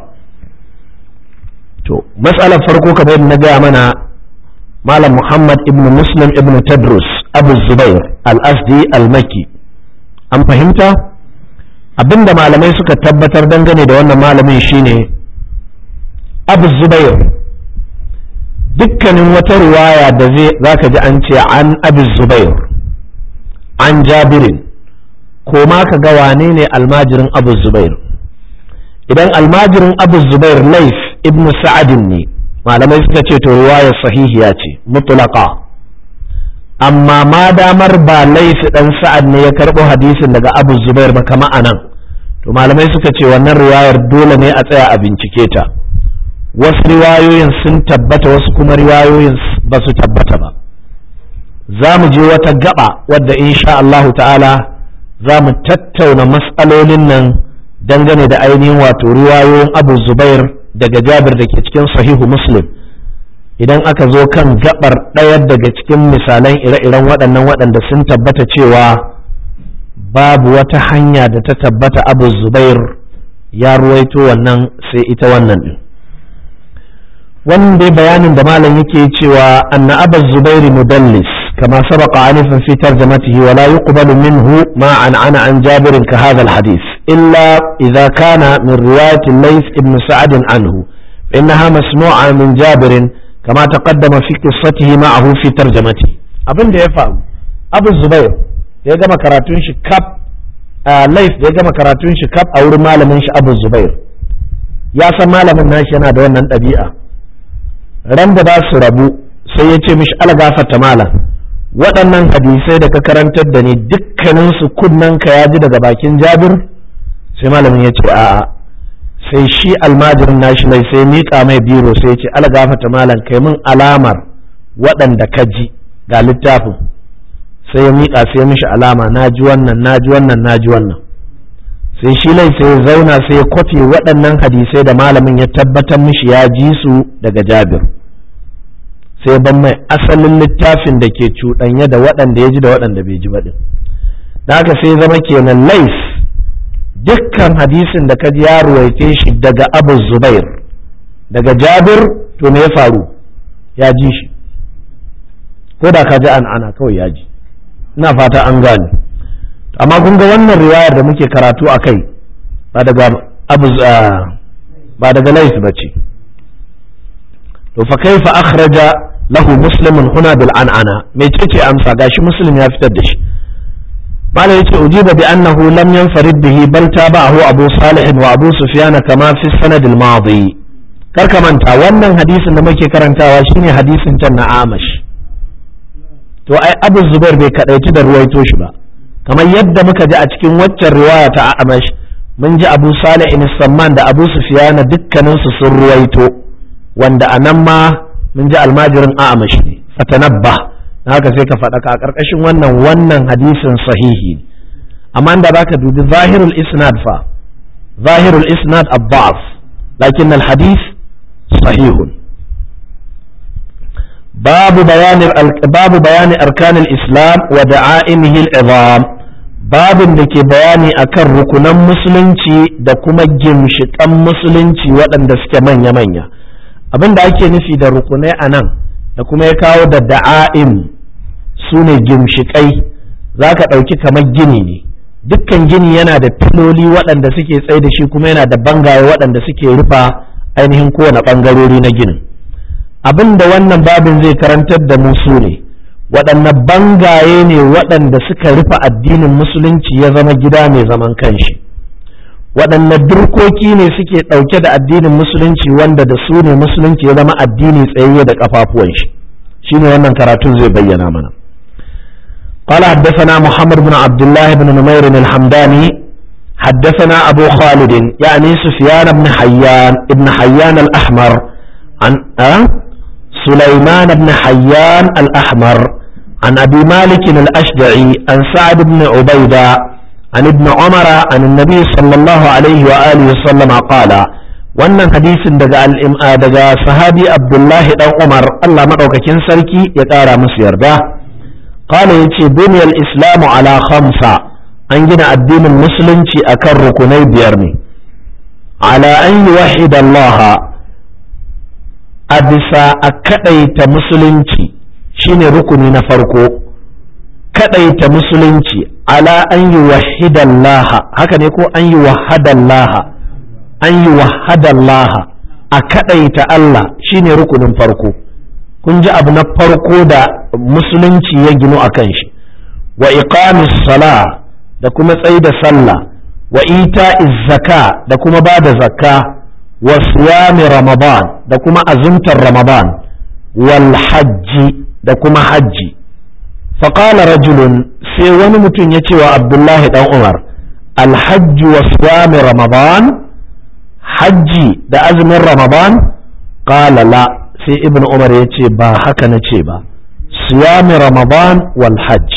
to matsalar farko kamar yadda na gaya mana malam Muhammad ibn Muslim ibn Tadrus Abu Zubair al-Asdi al-Makki an fahimta abinda malamai suka tabbatar dangane da wannan malamin shine Abu Zubair dukkanin wata riwaya da zai zaka ji an ce an Abu Zubair an Jabirin ko ma ka ga wane ne almajirin Abu Zubair idan almajirin Abu Zubair Laif ibn Sa'adin ne malamai suka ce to riwayar sahihiya ce mutlaqa amma ma damar ba laifi dan sa'ad ne ya karbo hadisin daga abu zubair ba kama anan to malamai suka ce wannan riwayar dole ne a tsaya a bincike ta wasu riwayoyin sun tabbata wasu kuma riwayoyin ba su tabbata ba za mu je wata gaba wadda insha Allahu ta'ala za mu tattauna matsalolin nan dangane da ainihin wato riwayoyin abu zubair daga jabir da ke cikin sahihu muslim idan aka zo kan gabar ɗaya daga cikin misalan ire-iren waɗannan waɗanda sun tabbata cewa babu wata hanya da ta tabbata abu zubair ya ruwaito wannan sai ita wannan ɗin wannan dai bayanin da malam yake cewa anna abu zubairi mudallis kama sabaqa anifan fi tarjamatihi wa la yuqbalu minhu ma an ana an jabirin ka hadha al-hadith illa idha kana min riwayati layth ibn sa'ad anhu إنها مسموعة من جابر كما تقدم في قصته معه في ترجمته abin da ya faru abu zubair da ya gama karatun shi kaf laif da ya gama karatun shi kaf a wurin malamin shi abu zubair ya san malamin nashi yana da wannan ɗabi'a ran da za su rabu sai ya ce mishi algafata malam waɗannan hadisai da ka karantar da ni dukkanin su kunnen ka ya ji daga bakin jabir sai malamin ya ce a'a sai shi almajirin nashi mai sai miƙa mai biro sai ce algafata malam kai min alamar waɗanda ka ji ga littafin sai ya miƙa sai mishi alama na ji wannan na ji wannan na ji wannan sai shi lai sai ya zauna sai ya kwafe waɗannan hadisai da malamin ya tabbatar mishi ya ji su daga jabir sai ban mai asalin littafin da ke cuɗanya da waɗanda ya ji da waɗanda bai ji ba ɗin da haka sai zama kenan lais dukkan hadisin da ka ji ya ruwaice shi daga abu zubair daga jabir to me ya faru ya ji shi ko da ka ji an ana kawai ya ji ina fata an gane amma kun ga wannan riwayar da muke karatu a kai ba daga abu ba daga lais ba ce to fa kaifa akhraja lahu muslimun huna bil an'ana me ce amsa gashi muslim ya fitar da shi قال يتي أجيب بأنه لم ينفرد به بل تابعه أبو صالح وأبو سفيان كما في السند الماضي كركمانتا wannan hadisin da muke karantawa shine hadisin can na Amash to ai Abu Zubair bai kadaici da ruwaito shi ba kamar yadda muka ji a cikin waccan riwaya ta Amash mun ji Abu Salih ibn Samman da Abu Sufyan dukkanin su sun ruwaito wanda anan ma mun ji almajirin Amash ne fatanabba haka sai ka faɗa a ƙarƙashin wannan wannan hadisin sahihi amma da baka dubi zahirul isnad fa zahirul isnad abbas lakin al hadith sahihun babu bayanin babu bayani arkan al islam wa da'aimihi al izam babin da ke bayani akan rukunan musulunci da kuma gimshiƙan musulunci waɗanda suke manya-manya abin da ake nufi da rukunai a nan da kuma ya kawo da da'a'im su ne gimshiƙai za ka ɗauki kamar gini ne dukkan gini yana da filoli waɗanda suke tsaye da shi kuma yana da bangaye waɗanda suke rufa ainihin kowane ɓangarori na ginin abin da wannan babin zai karantar da mu su ne waɗanne bangaye ne waɗanda suka rufe addinin musulunci ya zama gida mai zaman kanshi waɗanne durkoki ne suke ɗauke da addinin musulunci wanda da su ne musulunci ya zama addini tsayayye da ƙafafuwan shi shine wannan karatun zai bayyana mana قال حدثنا محمد بن عبد الله بن نمير الحمداني حدثنا أبو خالد يعني سفيان بن حيان ابن حيان الأحمر عن أه؟ سليمان بن حيان الأحمر عن أبي مالك الأشجعي عن سعد بن عبيدة عن ابن عمر عن النبي صلى الله عليه وآله وسلم قال wannan hadisin daga daga sahabi abdullahi dan umar allah maɗaukakin sarki ya ƙara musu yarda qala yace buniyal islamu ala khamsa an gina addinin musulunci akan rukunai biyar ne ala an yuwahhida allah a bisa a kadaita musulunci shine rukuni na farko kadaita musulunci ala an yuwahhida allah haka ne ko an yuwahhada allah an yi wahadallaha a kaɗaita Allah shine rukunin farko kun ji abu na farko da musulunci ya ginu a kan shi wa iqamis sala da kuma tsayi da sallah wa ita zaka da kuma ba da zakka wa siyami ramadan da kuma azumtar ramadan wal hajji da kuma hajji faƙala rajulun sai wani mutum ya ce wa abdullahi dan umar alhajji wa siyami ramadan hajji da azumin ramadan qala la sai ibn umar ya ce ba haka na ce ba siyami ramadan wal hajj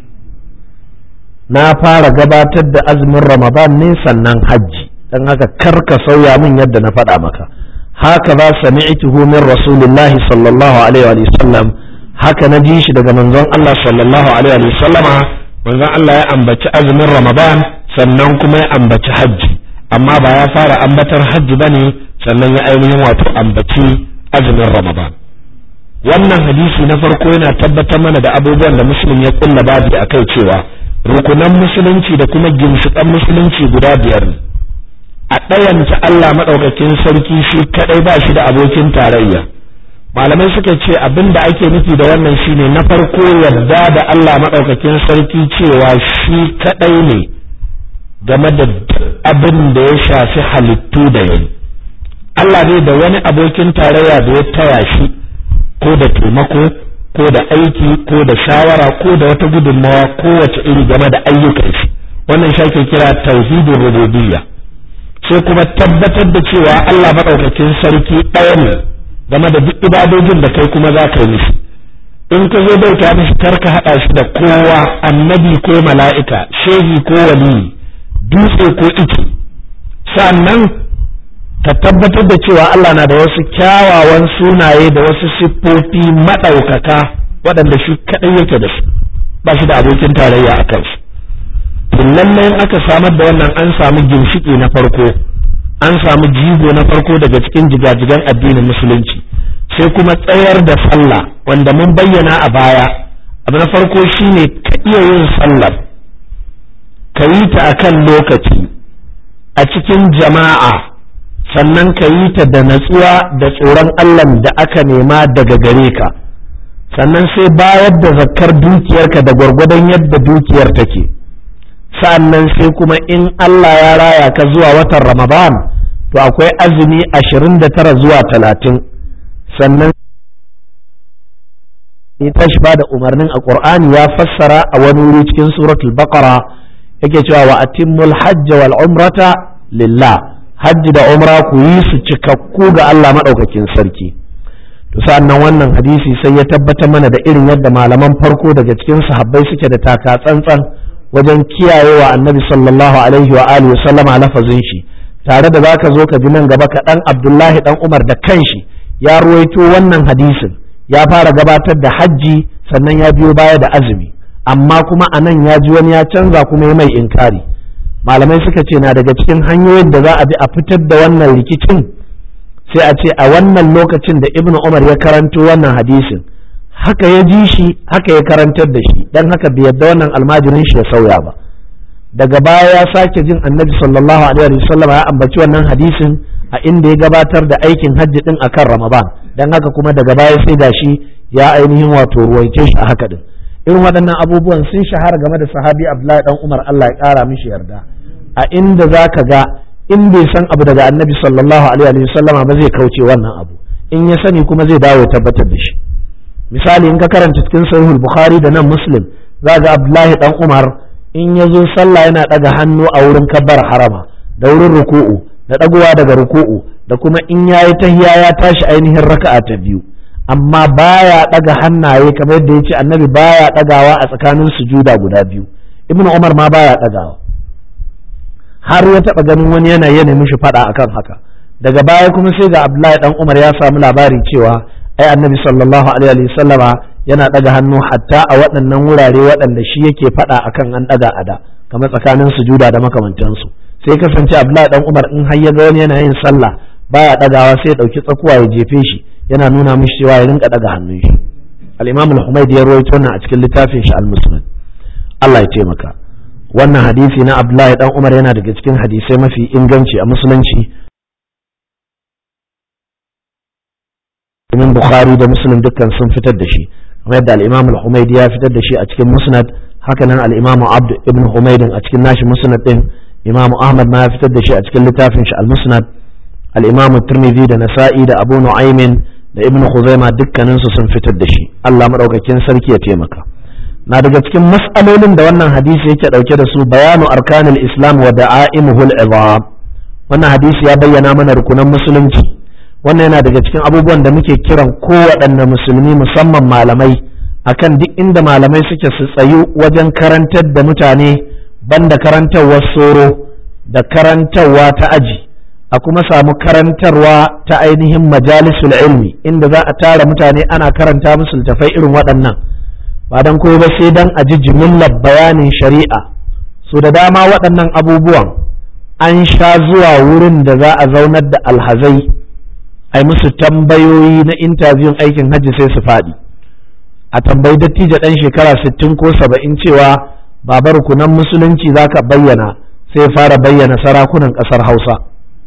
na fara gabatar da azumin ramadan ne sannan hajji dan haka kar ka sauya min yadda na faɗa maka haka ba sami'tuhu min rasulillahi sallallahu alaihi wa sallam haka na ji shi daga manzon Allah sallallahu alaihi wa sallama manzon Allah ya ambaci azumin ramadan sannan kuma ya ambaci hajji amma ba ya fara ambatar hajji bane sannan ya ainihin wato ambaci azumin ramadan wannan hadisi na farko yana tabbatar mana da abubuwan da musulun ya kulla babu a kai cewa rukunan musulunci da kuma ginshiƙan musulunci guda biyar ne a ɗayanta Allah maɗaukakin sarki shi kaɗai ba shi da abokin tarayya malamai suka ce abin da ake nufi da wannan shine na farko yarda da Allah maɗaukakin sarki cewa shi kaɗai ne game da abin da ya shafi halittu da yayi Allah ne da wani abokin tarayya da ya taya shi ko da taimako ko da aiki ko da shawara ko da wata gudunmawa kowace iri game da ayyukan shi wannan shi kira tauhidin rububiyya sai kuma tabbatar da cewa Allah maɗaukakin sarki ɗaya ne game da duk ibadojin da kai kuma za ka yi mishi in ka zo bauta mishi kar ka haɗa shi da kowa annabi ko mala'ika shehi ko waliyi dutse ko ice sannan ka tabbatar da cewa Allah na da wasu kyawawan sunaye da wasu siffofi maɗaukaka waɗanda shi kaɗai yake da su ba shi da abokin tarayya a kansu lallai aka samar da wannan an samu ginshiki na farko an samu jigo na farko daga cikin jigajigan addinin musulunci sai kuma tsayar da sallah wanda mun bayyana a baya abu na farko shine ka iya yin sallar ka yi ta akan lokaci a cikin jama'a sannan ka yi ta da natsuwa da tsoron Allah da aka nema daga gare ka sannan sai bayar da zakkar dukiyarka da gwargwadon yadda dukiyar take sa'annan sai kuma in Allah ya raya ka zuwa watan Ramadan to akwai azumi ashirin da tara zuwa talatin sannan ya tashi ba da umarnin a ƙur'ani ya fassara a wani wuri cikin suratul baqara yake cewa wa atimmul hajj wal umrata lillah hajji da umra ku yi su cikakku ga Allah madaukakin sarki to sa'annan wannan hadisi sai ya tabbatar mana da irin yadda malaman farko daga cikin sahabbai suke da taka tsantsan wajen kiyayewa annabi sallallahu alaihi wa alihi wa sallama lafazin shi tare da zaka zo ka ji nan gaba kaɗan abdullahi dan umar da kanshi ya ruwaito wannan hadisin ya fara gabatar da hajji sannan ya biyo baya da azumi amma kuma a nan ya ji wani ya canza kuma ya mai inkari malamai suka ce na daga cikin hanyoyin da za a bi a fitar da wannan rikicin sai a ce a wannan lokacin da ibnu umar ya karanto wannan hadisin haka ya ji shi haka ya karantar da shi dan haka bai yadda wannan almajirin shi ya sauya ba daga baya ya sake jin annabi sallallahu alaihi wasallam ya ambaci wannan hadisin a inda ya gabatar da aikin hajji din akan ramadan dan haka kuma daga baya sai gashi ya ainihin wato ruwaice shi a haka din irin waɗannan abubuwan sun shahara game da sahabi abdullahi dan umar Allah ya ƙara mishi yarda a inda zaka ga in bai san abu daga annabi sallallahu alaihi wa sallama ba zai kauce wannan abu in ya sani kuma zai dawo ya tabbatar da shi misali in ka karanta cikin sahihul bukhari da nan muslim za ga abdullahi dan umar in ya zo sallah yana daga hannu a wurin kabbar harama da wurin ruku'u da dagowa daga ruku'u da kuma in yayi tahiya ya tashi ainihin raka'a ta biyu amma baya daga hannaye kamar yadda yace annabi baya dagawa a tsakanin sujuda guda biyu ibnu umar ma baya dagawa har ya taba ganin wani yana yana mishi fada akan haka daga baya kuma sai ga abdullahi dan umar ya samu labari cewa ai annabi sallallahu alaihi sallama yana daga hannu hatta a waɗannan wurare waɗanda shi yake fada akan an daga ada kamar tsakanin sujuda da makamantansu sai kasance abdullahi dan umar in har ya ga wani yana yin sallah baya dagawa sai ya dauki tsakuwa ya jefe shi yana nuna mishi cewa ya rinka daga hannun shi al-imam al-humaydi ya rawaito wannan a cikin littafin shi al-musnad Allah ya taimaka wannan hadisi na abdullahi dan umar yana daga cikin hadisai mafi inganci a musulunci domin bukhari da muslim dukkan sun fitar da shi kamar yadda al-imam al-humaydi ya fitar da shi a cikin musnad hakanan al-imam abd ibn humaydin a cikin nashi musnad din imam ahmad ma ya fitar da shi a cikin littafin shi al-musnad al-imam tirmidhi da nasa'i da abu nu'aymin da ibn khuzaima dukkanin su sun fitar da shi Allah madaukakin sarki ya taimaka na daga cikin mas'alolin da wannan hadisi yake dauke da su bayanu arkanul islam wa da'aimuhul izam wannan hadisi ya bayyana mana rukunan musulunci wannan yana daga cikin abubuwan da muke kiran kowaɗanne musulmi musamman malamai akan duk inda malamai suke su tsayu wajen karantar da mutane banda karantarwar soro da karantarwa ta aji a kuma samu karantarwa ta ainihin majalisul ilmi inda za a tara mutane ana karanta musu littafai irin waɗannan ba don koyo ba sai don a ji jimillar bayanin shari'a su da dama waɗannan abubuwan an sha zuwa wurin da za a zaunar da alhazai ai musu tambayoyi na intabiyun aikin hajji sai su faɗi a tambayi dattijo ɗan shekara sittin ko saba'in cewa babar kunan musulunci za ka bayyana sai fara bayyana sarakunan ƙasar hausa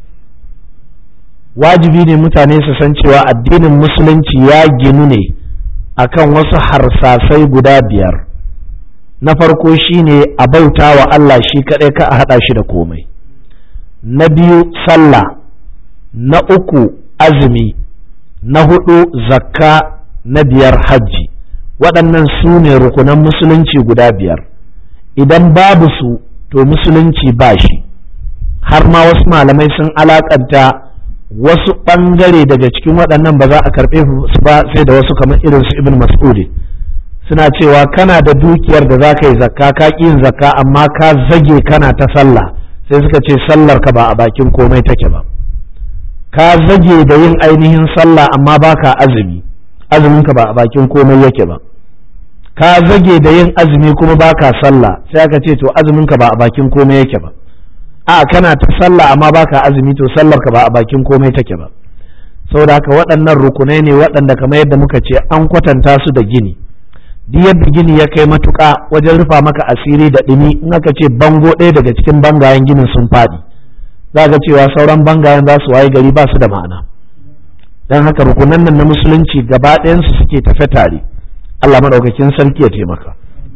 wajibi ne mutane su san cewa addinin musulunci ya ginu ne akan wasu harsasai guda biyar na farko shine a bauta wa Allah shi kaɗai ka a haɗa shi da komai na biyu sallah na uku azumi na hudu zakka na biyar hajji waɗannan su ne rukunan musulunci guda biyar idan babu su to musulunci ba shi har ma wasu malamai sun alakanta wasu ɓangare daga cikin waɗannan ba za a karɓe su ba sai da wasu kamar irin su ibn mas'udi suna cewa kana da dukiyar da za ka yi zakka ka ƙi yin zakka amma ka zage kana ta sallah sai suka ce sallar ka ba a bakin komai take ba ka zage da yin ainihin sallah amma baka azumi azumin ka ba a bakin komai yake ba ka zage da yin azumi kuma baka sallah sai aka ce to azumin ka ba a bakin komai yake ba a kana ta sallah amma baka azumi to sallar ka ba a bakin komai take ba saboda haka waɗannan rukunai ne waɗanda kamar yadda muka ce an kwatanta su da gini duk yadda gini ya kai matuƙa wajen rufa maka asiri da ɗumi in aka ce bango ɗaya daga cikin bangayen ginin sun faɗi za ga cewa sauran bangayen za su waye gari ba su da ma'ana don haka rukunan nan na musulunci gaba ɗayansu suke tafe tare Allah maɗaukakin sarki ya taimaka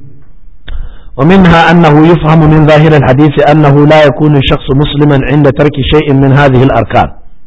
ومنها أنه يفهم من ظاهر الحديث أنه لا يكون الشخص مسلما عند ترك شيء من هذه الأركان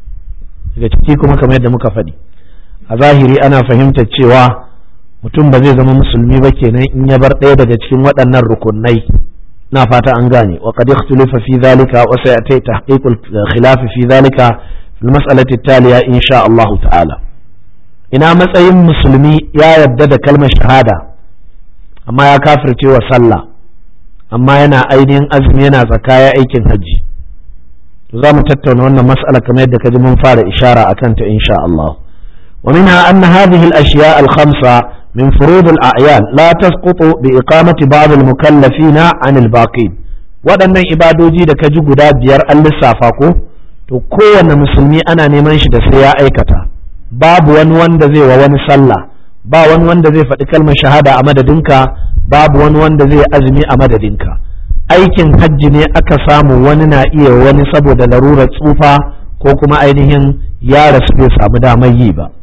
kuma kamar yadda muka faɗi a zahiri ana fahimtar cewa mutum ba zai zama musulmi ba kenan in ya bar ɗaya daga cikin waɗannan rukunai na fata an gane wa qad ikhtulifa fi dhalika wa sayati tahqiqul khilaf fi dhalika fil mas'alati taliya insha Allah ta'ala ina matsayin musulmi ya yarda da kalmar shahada amma ya kafirce wa sallah amma yana ainihin azumi yana zakaya aikin hajji to za mu tattauna wannan mas'ala kamar yadda kaji mun fara ishara akan ta insha Allah wa minha anna hadhihi al-ashya' al-khamsa من فروض الأعيان لا تسقط بإقامة بعض المكلفين عن الباقين waɗannan ibadoji da ka ji guda biyar an lissafa ko to kowane musulmi ana neman shi da sai ya aikata babu wani wanda zai wa wani sallah ba wani wanda zai faɗi kalmar shahada a madadinka babu wani wanda zai azumi a madadinka aikin hajji ne aka samu wani na iya wani saboda larurar tsufa ko kuma ainihin ya rasu bai samu damar yi ba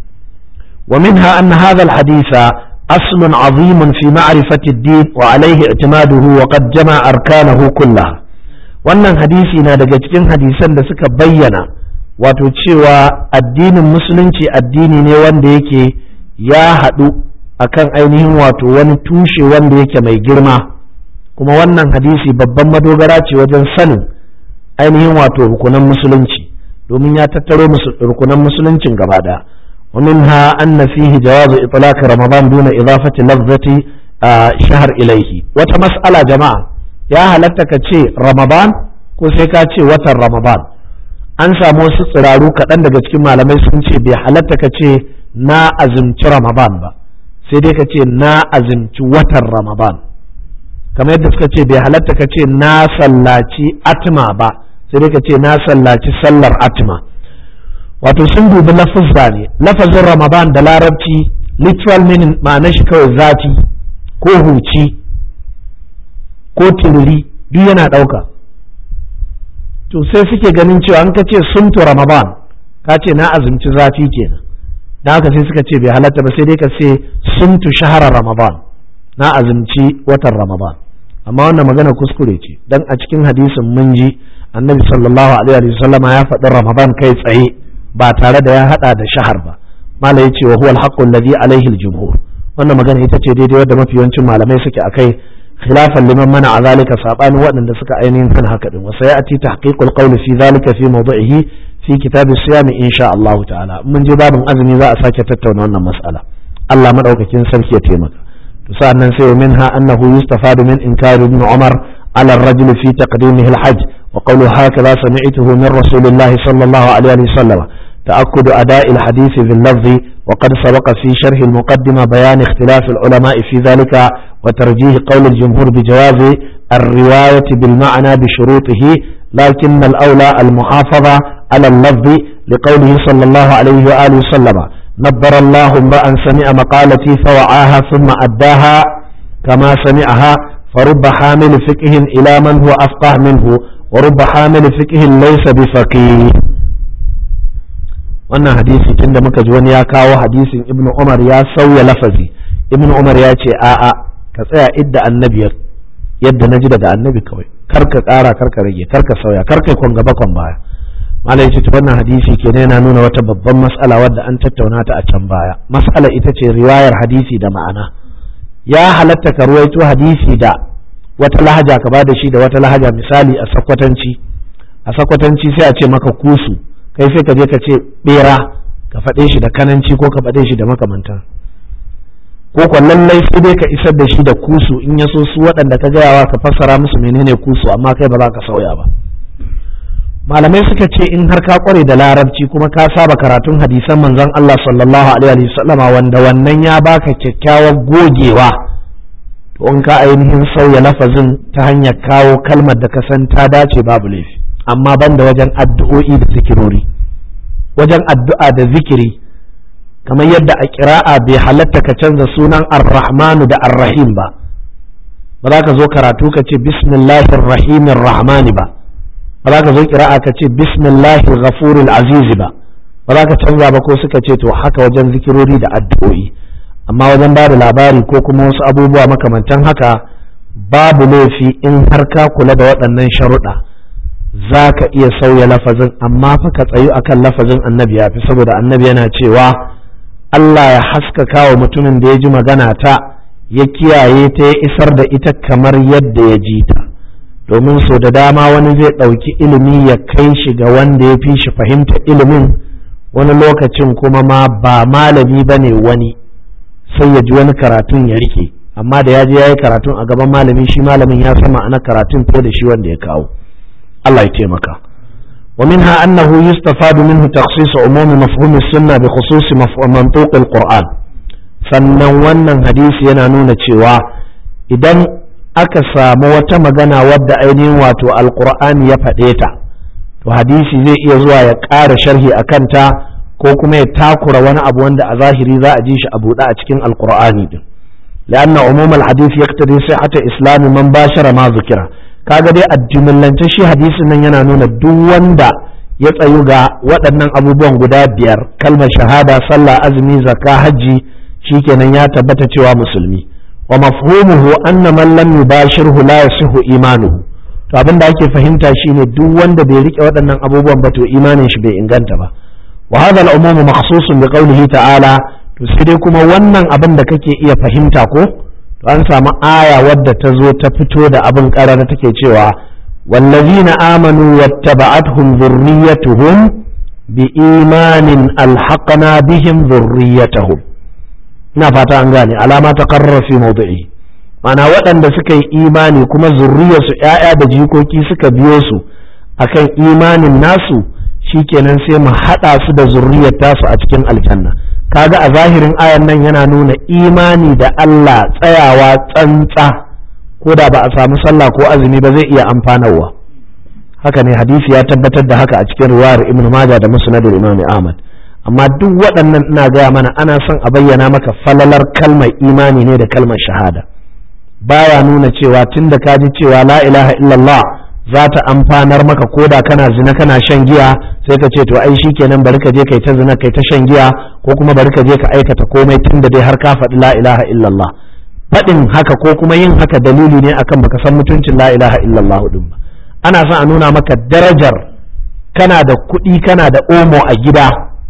ومنها أن هذا الحديث أصل عظيم في معرفة الدين وعليه اعتماده وقد جمع أركانه كلها wannan hadisi na daga cikin hadisan da suka bayyana wato cewa addinin musulunci addini ne wanda yake ya haɗu akan ainihin wato wani tushe wanda yake mai girma kuma wannan hadisi babban madogara ce wajen sanin ainihin wato rukunan musulunci domin ya tattaro rukunan musuluncin gaba ɗaya ومنها أن فيه جواز إطلاق رمضان دون إضافة لفظة شهر إليه وتمسألة جماعة يا هلتك تشي رمضان ko sai ka ce watan ramadan an samu wasu tsiraru kaɗan daga cikin malamai sun ce bai halatta ka ce na azumci ramadan ba sai dai ka ce na azumci watan ramadan kamar yadda suka ce bai halatta ka ce na sallaci atma ba sai dai ka ce na sallaci sallar atma wato sun dubi lafazza ne lafazin ramadan da larabci literal meaning ma'ana shi kawai zafi ko huci ko tiriri duk yana ɗauka to sai suke ganin cewa an ka ce sumtu ramadan ka ce na azumci zafi kenan da haka sai suka ce bai halatta ba sai dai ka ce sumtu shahara ramadan na azumci watan ramadan amma wannan magana kuskure ce dan a cikin hadisin mun ji annabi sallallahu alaihi wa sallama ya faɗi ramadan kai tsaye ba tare da ya hada da shahar ba malai yace wa huwa al-haqqu alladhi alayhi al-jumhur wannan magana ita ce daidai wadda mafi yawancin malamai suke akai khilafan liman mana a zalika sabanin waɗanda suka ainihin kan haka din wasa ya'ti tahqiqul qawli fi zalika fi mawdi'ihi fi kitab as-siyam insha Allah ta'ala mun je babin azumi za a sake tattauna wannan mas'ala Allah madaukakin sarki ya taimaka to sa'annan sai minha annahu yustafadu min inkari ibn Umar على الرجل في تقديمه الحج وقوله هكذا سمعته من رسول الله صلى الله عليه وسلم تأكد أداء الحديث باللفظ وقد سبق في شرح المقدمة بيان اختلاف العلماء في ذلك وترجيح قول الجمهور بجواز الرواية بالمعنى بشروطه لكن الأولى المحافظة على اللفظ لقوله صلى الله عليه وآله وسلم نبر الله امرأ سمع مقالتي فوعاها ثم أداها كما سمعها فرب حامل فقه إلى من هو أفقه منه ورب حامل فقه ليس بفقيه wannan hadisi tunda muka ji wani ya kawo hadisin ibnu umar ya sauya lafazi ibnu umar ya ce a'a ka tsaya idda annabi yadda na ji daga annabi kawai kar ka ƙara kar ka rage kar ka sauya kar ka kwan gaba kwan baya malai ce wannan hadisi kenan yana nuna wata babban mas'ala wadda an tattauna ta a can baya mas'ala ita ce riwayar hadisi da ma'ana ya halatta ka ruwaito hadisi da wata lahaja ka bada shi da wata lahaja misali a sakwatanci a sakwatanci sai a ce maka kusu kai sai ka je ka ce bera ka faɗe shi da kananci ko ka faɗe shi da makamanta ko ko lallai sai dai ka isar da shi da kusu in ya so su waɗanda ka gayawa ka fassara musu menene kusu amma kai ba za ka sauya ba malamai suka ce in har ka kware da larabci kuma ka saba karatun hadisan manzon Allah sallallahu alaihi wasallama wanda wannan ya baka kyakkyawar gogewa to in ka ainihin sauya lafazin ta hanyar kawo kalmar da ka san ta dace babu laifi amma banda wajen addu'o'i da zikirori wajen addu'a da zikiri kamar yadda a kira'a bai halatta ka canza sunan ar-rahmanu da ar-rahim ba ba za ka zo karatu ka ce bismillahir rahimir rahmani ba ba za ka zo kira'a ka ce bismillahir ghafuril azizi ba ba za ka canza ba ko suka ce to haka wajen zikirori da addu'o'i amma wajen ba da labari ko kuma wasu abubuwa makamantan haka babu laifi in har ka kula da waɗannan sharuɗa za ka iya sauya lafazin amma fa ka tsayu akan lafazin annabi ya fi saboda annabi yana cewa Allah ya haskaka wa mutumin da ya ji magana ta ya kiyaye ta ya isar da ita kamar yadda ya ji ta domin so da dama wani zai ɗauki ilimi ya kai shi ga wanda ya fi shi fahimta ilimin wani lokacin kuma ma ba malami ba ne wani sai ya ji wani karatun ya rike amma da ya je ya yi karatun a gaban malami shi malamin ya san ma'anar karatun fiye da shi wanda ya kawo Allah ya taimaka ومنها أنه يستفاد منه تخصيص عموم مفهوم السنة بخصوص منطوق القرآن sannan wannan hadisi yana nuna cewa idan aka samu wata magana wadda ainihin wato alkur'ani ya faɗe ta to hadisi zai iya zuwa ya ƙara sharhi a kanta ko kuma ya takura wani abu wanda a zahiri za a ji shi a buɗe a cikin alkur'ani din لأن عموم الحديث يقتضي صحة إسلام من باشر ما ذكر kaga dai a jimillance shi hadisin nan yana nuna duk wanda ya tsayu ga waɗannan abubuwan guda biyar kalmar shahada sallah azumi zakka hajji shikenan ya tabbata cewa musulmi wa mafhumuhu anna man lam yubashirhu la yasihu imanuhu to abin da ake fahimta shine duk wanda bai rike waɗannan abubuwan ba to imanin shi bai inganta ba wa hadha al-umum makhsusun bi qawlihi ta'ala to sai dai kuma wannan abin da kake iya fahimta ko to an samu aya wadda ta zo ta fito da abin karara take cewa wallazina amanu wattaba'atuhum dhurriyyatuhum bi imanin alhaqna bihim dhurriyyatahum ina fata an gane alama ta qarrara fi mawdi'i mana waɗanda suka yi imani kuma zurriyarsu ‘ya'ya da jikoki suka biyo su akan imanin nasu shikenan sai mu haɗa su da zurriyar tasu a cikin aljanna kaga a zahirin ayan nan yana nuna imani da Allah tsayawa tsantsa ko da ba a samu sallah ko azumi ba zai iya amfanarwa haka ne hadisi ya tabbatar da haka a cikin riwayar ibn majah da musnad imam ahmad amma duk waɗannan ina gaya mana ana son a bayyana maka falalar kalmar imani ne da kalmar shahada baya nuna cewa tunda ka ji cewa la ilaha illallah za ta amfanar maka koda kana zina kana shan giya sai ka ce to ai shikenan bari ka je kai ta zina kai ta shan giya ko kuma bari ka je ka aikata komai tunda dai har ka faɗi la ilaha illallah faɗin haka ko kuma yin haka dalili ne akan baka san mutuncin la ilaha illallah din ba ana son a nuna maka darajar kana da kuɗi kana da omo a gida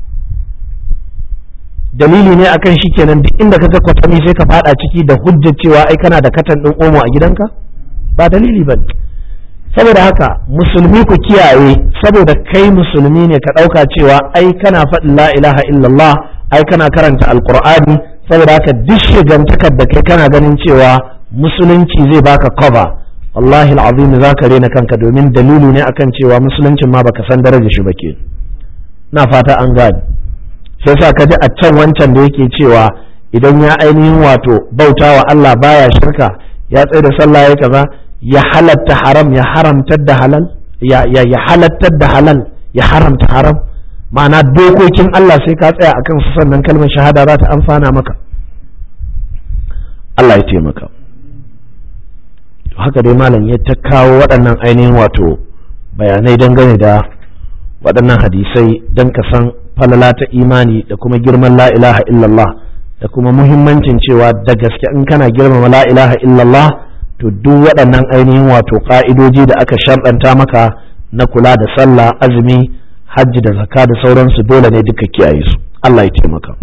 dalili ne akan shi kenan duk inda kaga kwatami sai ka fada ciki da hujjar cewa ai kana da katan din omo a gidanka ba dalili bane saboda haka musulmi ku kiyaye saboda kai musulmi ne ka dauka cewa ai kana faɗin la ilaha illallah ai kana karanta alqur'ani saboda haka duk shigantakar da kai kana ganin cewa musulunci zai baka cover wallahi alazim zaka rena kanka domin dalili ne akan cewa musuluncin ma baka san darajar shi ba ke na fata an gane sai sa ka ji a can wancan da yake cewa idan ya ainihin wato bauta wa Allah baya shirka ya tsaye da sallah ya kaza ya halatta haram ya haramtar da halal ya ya halattar da halal ya haramta haram ma'ana dokokin Allah sai ka tsaya akan su sannan kalmar shahada za ta amfana maka Allah ya taimaka haka dai malam ya ta kawo waɗannan ainihin wato bayanai dangane da waɗannan hadisai don ka san falala ta imani da kuma girman la ilaha illallah da kuma muhimmancin cewa da gaske in kana girmama la ilaha illallah to duk waɗannan ainihin wato ƙa'idoji da aka sharɗanta maka na kula da sallah azumi hajji da zakka da sauransu dole ne duka kiyaye su Allah ya taimaka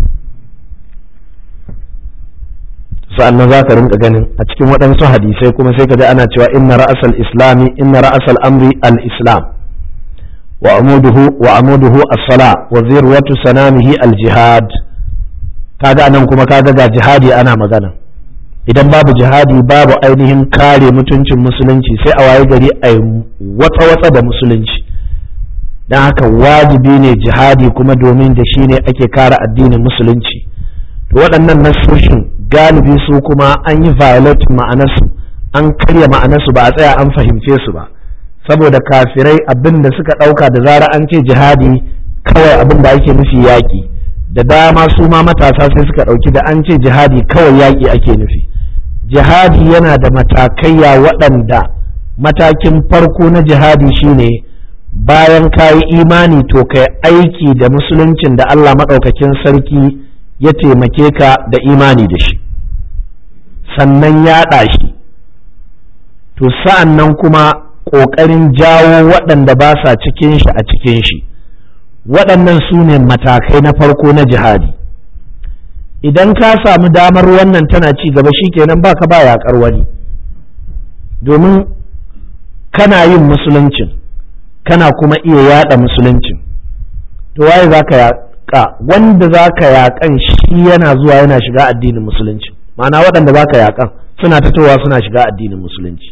sa'annan za ka rinka ganin a cikin waɗansu hadisai kuma sai ka ji ana cewa inna ra'asal islami inna ra'asal amri al-islam وعموده وعموده الصلاة وذروة سنامه الجهاد kaga anan kuma kaga ga jihadi ana magana idan babu jihadi babu ainihin kare mutuncin musulunci sai a waye gari a watsa-watsa da musulunci don haka wajibi ne jihadi kuma domin da shi ne ake kare addinin musulunci to waɗannan nasoshin galibi su kuma an yi violate ma'anarsu an karya ma'anarsu ba a tsaya an fahimce su ba saboda kafirai abin da suka ɗauka da zara an ce jihadi kawai abin da ake nufi yaƙi da dama su ma matasa sai suka ɗauki da an ce jihadi kawai yaƙi ake nufi jihadi yana da matakaiya waɗanda matakin farko na jihadi shine bayan ka yi imani to kai aiki da musuluncin da Allah maɗaukakin sarki ya taimake ka da imani da shi sannan yaɗa shi to sa'an nan kuma ƙoƙarin jawo waɗanda ba sa cikin shi a cikin shi waɗannan su ne matakai na farko na jihadi idan ka samu damar wannan tana ci gaba shikenan baka ba yaƙar wani domin kana yin musuluncin kana kuma iya yaɗa musuluncin to waye za ka yaƙa wanda za ka yaƙan shi yana zuwa yana shiga addinin musulunci ma'ana waɗanda za ka yaƙan suna fitowa suna shiga addinin musulunci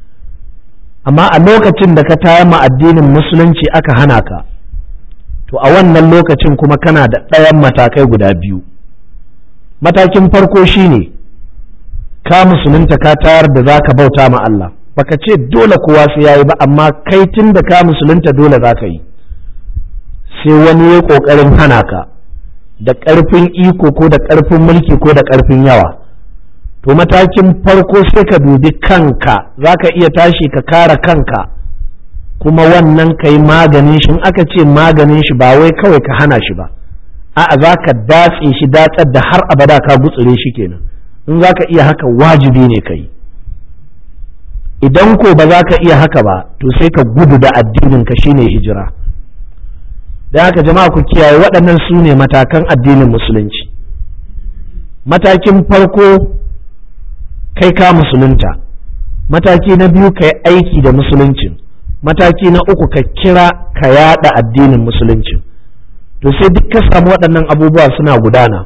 amma a lokacin da ka tayar ma addinin musulunci aka hana ka to a wannan lokacin kuma kana da ɗayan matakai guda biyu matakin farko shine ka musulunta ka tayar da za ka bauta ma Allah baka ce dole kowa sai yayi ba amma kai tun da ka musulunta dole za ka yi sai wani ya ƙoƙarin hana ka da ƙarfin iko ko da ƙarfin mulki ko da ƙarfin yawa to matakin farko sai ka dubi kanka za ka iya tashi ka kara kanka kuma wannan ka yi maganin shi in aka ce maganin shi ba wai kawai ka hana shi ba a'a za ka datse shi datsar da har abada ka gutsure shi kenan in za ka iya haka wajibi ne ka yi idan ko ba za ka iya haka ba to sai ka gudu da addinin ka shine hijira da haka jama'a ku kiyaye waɗannan su ne matakan addinin musulunci matakin farko kai ka musulunta mataki na biyu ka yi aiki da musuluncin mataki na uku ka kira ka yada addinin musuluncin to sai duk ka samu waɗannan abubuwa suna gudana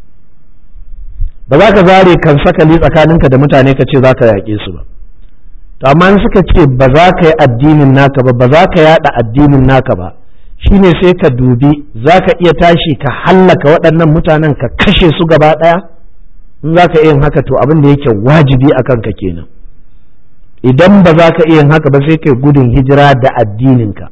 ba za ka zare kan sakali tsakaninka da mutane ka ce za ka yaƙe su ba to amma suka ce ba za ka yi addinin naka ba ba za ka yada addinin naka ba shine sai ka dubi za ka iya tashi ka hallaka waɗannan mutanen ka kashe su gaba ɗaya in za ka iya yin haka to abin da yake wajibi a kanka kenan idan ba za ka iya yin haka ba sai kai gudun hijira da addininka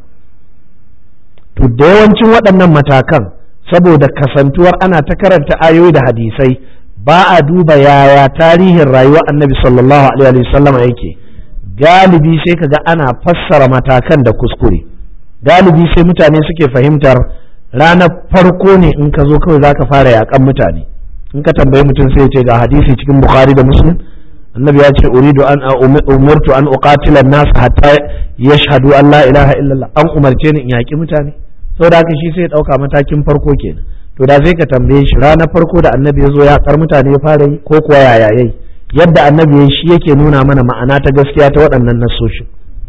to da yawancin waɗannan matakan saboda kasantuwar ana ta karanta ayoyi da hadisai ba a duba yaya tarihin rayuwar annabi sallallahu alaihi wasallam yake galibi sai kaga ana fassara matakan da kuskure galibi sai mutane suke fahimtar ranar farko ne in ka zo kawai zaka fara yakan mutane in ka tambayi mutum sai ya ce ga hadisi cikin bukhari da muslim annabi ya ce uridu an umurtu an uqatila an-nas hatta yashhadu an la ilaha illallah an umarce ni in yaki mutane saboda haka shi sai ya dauka matakin farko kenan to da sai ka tambaye shi ranar farko da annabi ya zo ya kar mutane ya fara yi ko kuwa yaya yayi yadda annabi ya shi yake nuna mana ma'ana ta gaskiya ta waɗannan nasoshin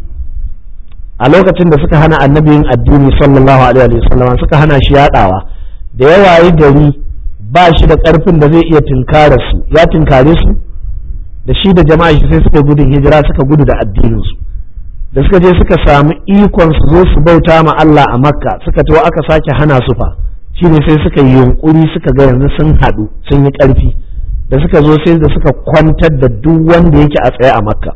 a lokacin da suka hana annabi yin addini sallallahu alaihi wasallam suka hana shi yadawa da yawa yi gari ba shi da karfin da zai iya tinkara su ya tinkare su da shi da jama'a shi sai suka gudun hijira suka gudu da addinin su da suka je suka samu ikon su zo su bauta ma Allah a Makka suka tawo aka sake hana su fa shine sai suka yi yunkuri suka ga yanzu sun haɗu sun yi ƙarfi da suka zo sai da suka kwantar da duk wanda yake a tsaye a Makka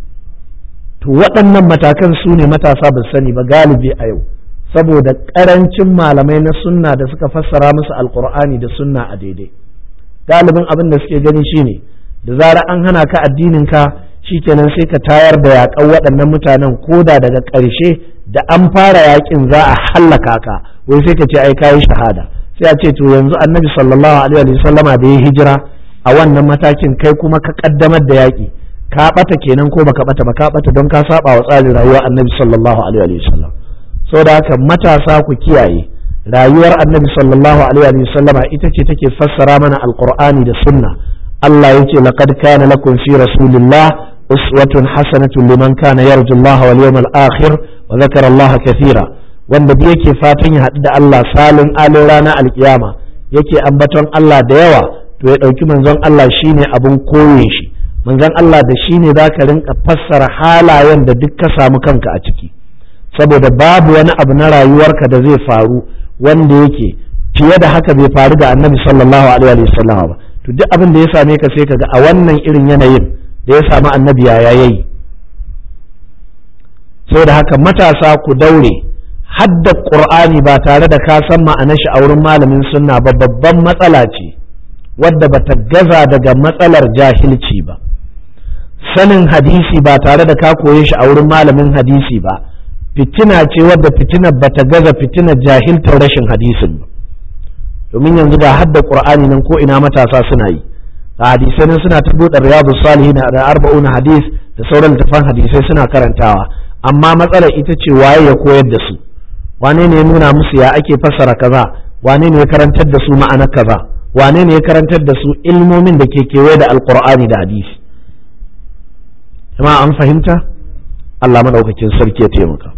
to waɗannan matakan su ne matasa ba sani ba galibi a yau saboda ƙarancin malamai na sunna da suka fassara musu alkur'ani da sunna a daidai galibin abin da suke gani shine da zarar an hana ka addinin ka shikenan sai ka tayar da yaƙan waɗannan mutanen koda daga ƙarshe da an fara yaƙin za a hallaka ka wai sai ka ce ai kayi shahada sai a ce to yanzu annabi sallallahu alaihi wa sallama da ya hijira a wannan matakin kai kuma ka kaddamar da yaƙi ka ɓata kenan ko baka ɓata ba ka ɓata don ka saba wa tsarin rayuwar annabi sallallahu alaihi wa sallam saboda haka matasa ku kiyaye rayuwar annabi sallallahu alaihi wa sallama ita ce take fassara mana alqur'ani da sunna Allah yace laqad kana lakum fi rasulillah uswatun hasanatun liman kana yarju Allah wal yawmal akhir wa dhakara Allah kathira wanda da yake fatan ya haɗu da Allah salin alin rana alkiyama yake ambaton Allah da yawa to ya ɗauki manzon Allah shine abin koyin shi manzon Allah da shine zaka rinka fassara halayen da duk ka samu kanka a ciki saboda babu wani abu na rayuwarka da zai faru wanda yake fiye da haka bai faru da annabi sallallahu alaihi wa sallam ba to duk abin da ya same ka sai kaga a wannan irin yanayin da ya samu annabi ya yayi saboda haka matasa ku daure hadda qur'ani ba tare da ka san ma'anar shi a wurin malamin sunna ba babban matsala ce wadda bata gaza daga matsalar jahilci ba sanin hadisi ba tare da ka koye shi a wurin malamin hadisi ba fitina ce wadda fitinar bata gaza fitinar jahiltar rashin hadisin ba domin yanzu ga hadda qur'ani nan ko ina matasa suna yi a hadisai nan suna ta buɗe riyadu salihin da arba'un hadis da sauran littafan hadisai suna karantawa amma matsalar ita ce waye ya koyar da su wane ne ya nuna musu ya ake fassara kaza wane ne ya karantar da su ma'anar kaza wane ne ya karantar da su ilmomin da ke kewaye da alqur'ani da hadisi jama'a an fahimta Allah madaukakin sarki ya taimaka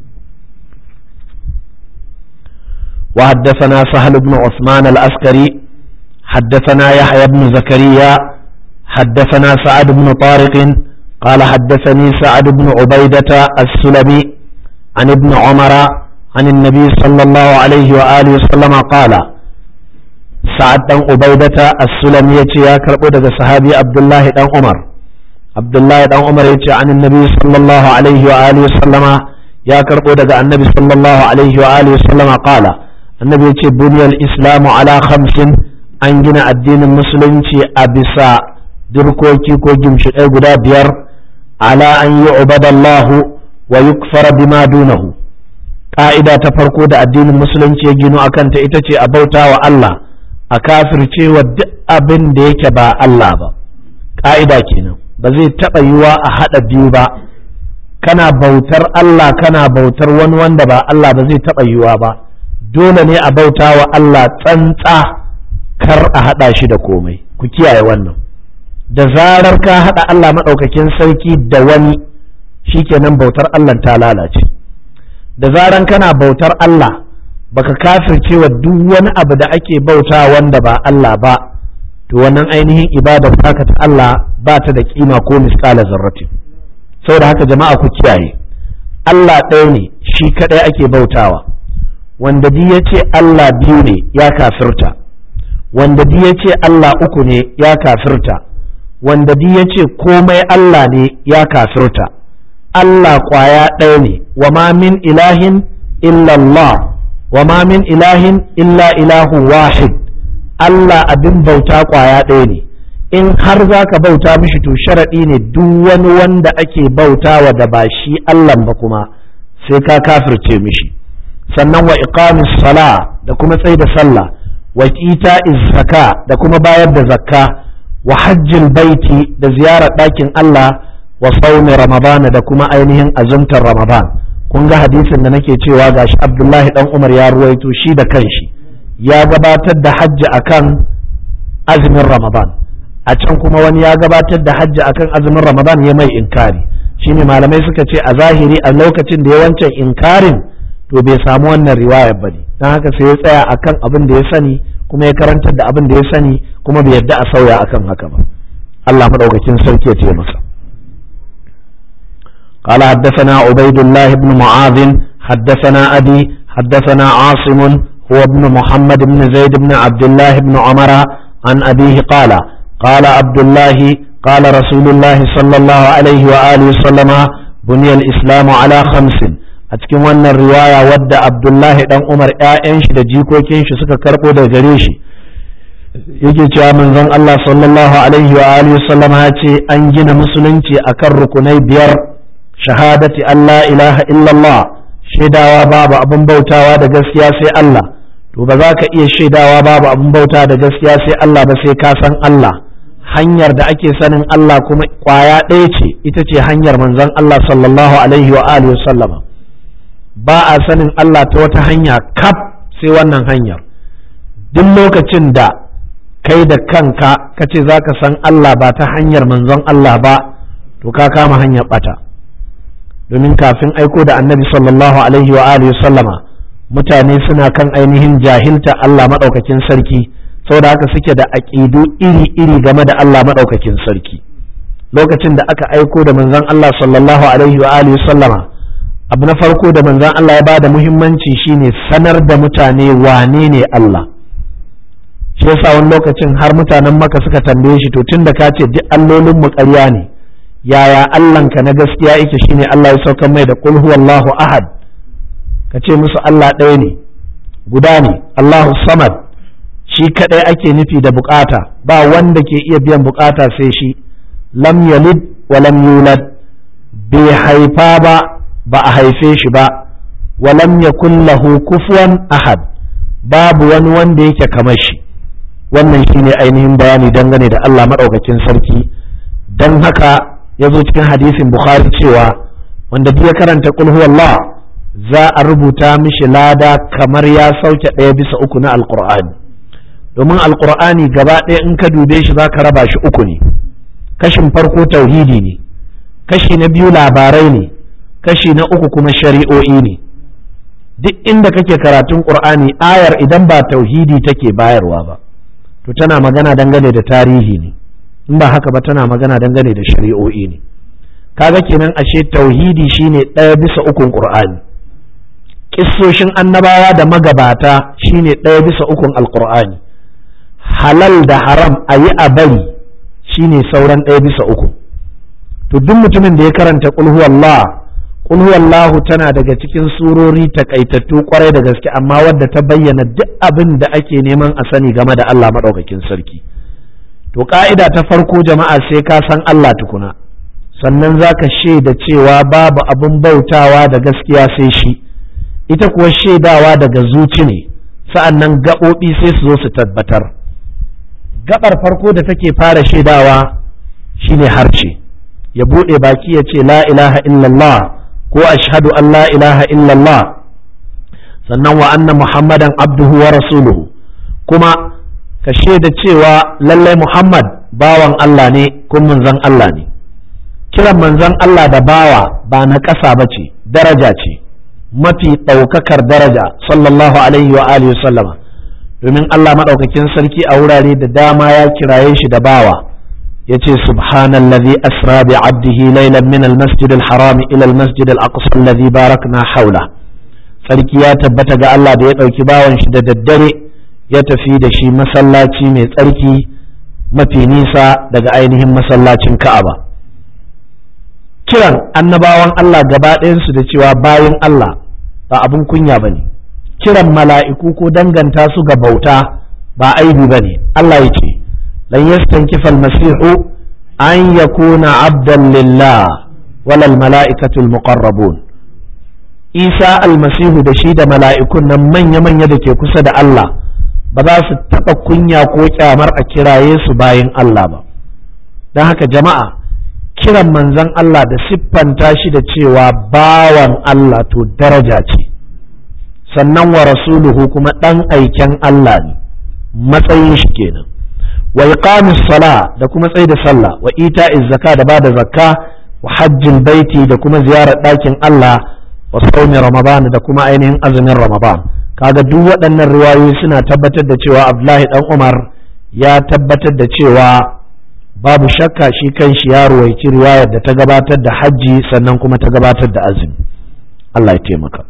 وحدثنا سهل بن عثمان الأسكري حدثنا يحيى بن زكريا حدثنا سعد بن طارق قال حدثني سعد بن عبيدة السلمي عن ابن عمر عن النبي صلى الله عليه وآله وسلم قال سعد بن عبيدة السلمي يا كربو صحابي عبد الله بن عمر عبد الله بن عمر يتي عن النبي صلى الله عليه وآله وسلم يا كربو النبي صلى الله عليه وآله وسلم قال annabi ya ce buniyar islamu ala khamsin an gina addinin musulunci a bisa dirkoki ko gimshiɗai guda biyar ala an yi ubadallahu wa yukfara bima dunahu ƙa'ida ta farko da addinin musulunci ya gino akan ta ita ce a bauta wa Allah a kafircewa duk abin da yake ba Allah ba ƙa'ida kenan ba zai taɓa yiwa a haɗa biyu ba kana bautar Allah kana bautar wani wanda ba Allah ba zai taɓa yiwa ba dole ne a bauta wa Allah tsantsa kar a haɗa shi da komai ku kiyaye wannan da zarar ka haɗa Allah maɗaukakin sarki da wani shikenan bautar Allah ta lalace da zaran kana bautar Allah baka kafirce wa duk wani abu da ake bauta wanda ba Allah ba to wannan ainihin ibadar taka ta Allah ba ta da kima ko misƙala zarratin saboda haka jama'a ku kiyaye Allah ɗaya ne shi kaɗai ake bautawa wanda di ya ce Allah biyu ne ya kafirta wanda di ya ce Allah uku ne ya kafirta wanda di ya ce komai Allah ne ya kafirta Allah kwaya ɗaya ne wa ma min ilahin illallah wa ma min ilahin illa ilahu wahid Allah abin bauta kwaya ɗaya ne in har za ka bauta mishi to sharaɗi ne duk wani wanda ake bautawa da ba shi Allah ba kuma sai ka kafirce mishi sannan wa iqamis sala da kuma tsaye da sallah wa ita zaka da kuma bayar da zakka wa hajjin baiti da ziyarar ɗakin Allah wa saumi ramadana da kuma ainihin azumtar ramadan kun ga hadisin da nake cewa gashi Abdullahi dan Umar ya ruwaito shi da kanshi ya gabatar da hajji akan azumin ramadan a can kuma wani ya gabatar da hajji akan azumin ramadan ya mai inkari shine malamai suka ce a zahiri a lokacin da ya wancan inkarin to bai samu wannan riwayar ba ne don haka sai ya tsaya akan abin da ya sani kuma ya karantar da abin da ya sani kuma bai yadda a sauya akan haka ba Allah madaukakin sarki ya ce masa قال حدثنا عبيد الله بن معاذ حدثنا أبي حدثنا عاصم هو ابن محمد بن زيد بن عبد الله بن عمر عن أبيه قال قال عبد الله قال رسول الله صلى الله عليه وآله وسلم بني الإسلام على خمس أتكلم أن الرواية ود عبد الله بن عمر آئنش دا جيكو كينش سكا كربو دا جريشي yake cewa manzon Allah sallallahu alaihi wa alihi wasallam ya ce an gina musulunci akan rukunai biyar shahadati Allah ilaha illallah shaidawa babu abin bautawa da gaskiya sai Allah to ba za ka iya shaidawa babu abin bauta da gaskiya sai Allah ba sai ka san Allah hanyar da ake sanin Allah kuma kwaya ɗaya ce ita ce hanyar manzon Allah sallallahu alaihi wa alihi sallama ba a sanin Allah ta wata hanya kaf sai wannan hanyar duk lokacin da kai da kanka ka ce za ka san Allah ba ta hanyar manzon Allah ba to ka kama hanyar bata domin kafin aiko da annabi sallallahu alaihi wa alihi sallama mutane suna kan ainihin jahilta Allah maɗaukakin sarki saboda haka suke da aƙidu iri-iri game da Allah maɗaukakin sarki lokacin da aka aiko da manzon Allah sallallahu alaihi wa alihi sallama abu na farko da manzon Allah ya bada muhimmanci shine sanar da mutane wane ne Allah shi yasa wani lokacin har mutanen maka suka tambaye shi to tun da ka ce duk allolin mu ƙarya ne yaya Allahnka na gaskiya yake shine Allah ya saukar mai da qul huwallahu ahad ka ce musu Allah ɗaya ne guda ne Allahu samad shi kaɗai ake nufi da bukata ba wanda ke iya biyan bukata sai shi lam yalid wa lam yulad bai haifa ba ba a haife shi ba wa lam yakun lahu kufuwan ahad babu wani wanda yake kamar shi wannan shine ainihin bayani dangane da Allah maɗaukakin sarki don haka ya zo cikin hadisin bukhari cewa wanda duk ya karanta qul huwallah za a rubuta mishi lada kamar ya sauke ɗaya bisa uku na alqur'ani domin alqur'ani gaba ɗaya in ka dube shi za ka raba shi uku ne kashin farko tauhidi ne kashi na biyu labarai ne kashi na uku kuma shari'o'i ne duk inda kake karatun qur'ani ayar idan ba tauhidi take bayarwa ba to tana magana dangane da tarihi ne in ba haka ba tana magana dangane da shari'o'i ne kaga kenan ashe tauhidi shine ɗaya bisa ukun qur'ani kissoshin annabawa da magabata shine ɗaya bisa ukun alqur'ani halal da haram a yi a bari shine sauran ɗaya bisa uku to duk mutumin da ya karanta qul huwallah qul huwallahu tana daga cikin surori takaitattu kwarai da gaske amma wadda ta bayyana duk abin da ake neman a sani game da Allah madaukakin sarki to ka'ida ta farko jama'a sai ka san Allah tukuna sannan za ka shaida cewa babu abin bautawa da gaskiya sai shi ita kuwa shaidawa daga zuci ne sa'an nan gaɓoɓi sai su zo su tabbatar gaɓar farko da take fara shaidawa shine harshe ya buɗe baki ya ce la ilaha illallah ko ashhadu an la ilaha illallah sannan wa anna muhammadan abduhu wa rasuluhu kuma ka shaida cewa lallai muhammad bawan Allah ne kun manzon Allah ne kiran manzon Allah da bawa ba na ƙasa ba ce daraja ce mafi ɗaukakar daraja sallallahu alaihi wa alihi sallama domin Allah maɗaukakin sarki a wurare da dama ya kiraye shi da bawa ya ce subhanallazi asra bi abdihi laylan min almasjid alharam ila almasjid alaqsa alladhi barakna hawla sarki ya tabbata ga Allah da ya ɗauki bawan shi da daddare ya tafi da shi masallaci mai tsarki mafi nisa daga ainihin masallacin Ka'aba kiran annabawan Allah gaba ɗayansu da cewa bayan Allah ba abin kunya ba ne kiran mala'iku ko danganta su ga bauta ba aibi ba ne Allah ya ce lan yastankifa almasihu an yakuna abdan lillah walal mala'ikatul muqarrabun Isa almasihu da shi da mala'ikun nan manya-manya da ke kusa da Allah ba za su taɓa kunya ko kyamar a kiraye su bayan Allah ba don haka jama'a kiran manzon Allah da siffanta shi da cewa bawan Allah to daraja ce sannan wa rasuluhu kuma ɗan aiken Allah ne matsayin shi kenan wa iqamis sala da kuma tsaye da sallah wa ita'iz zaka da bada zakka wa hajjin baiti da kuma ziyarar ɗakin Allah wa saumi ramadan da kuma ainihin azumin ramadan kaga duk waɗannan riwayoyi suna tabbatar da cewa Abdullahi dan Umar ya tabbatar da cewa babu shakka shi kan shi ya ruwaici riwayar da ta gabatar da hajji sannan kuma ta gabatar da azumi Allah ya taimaka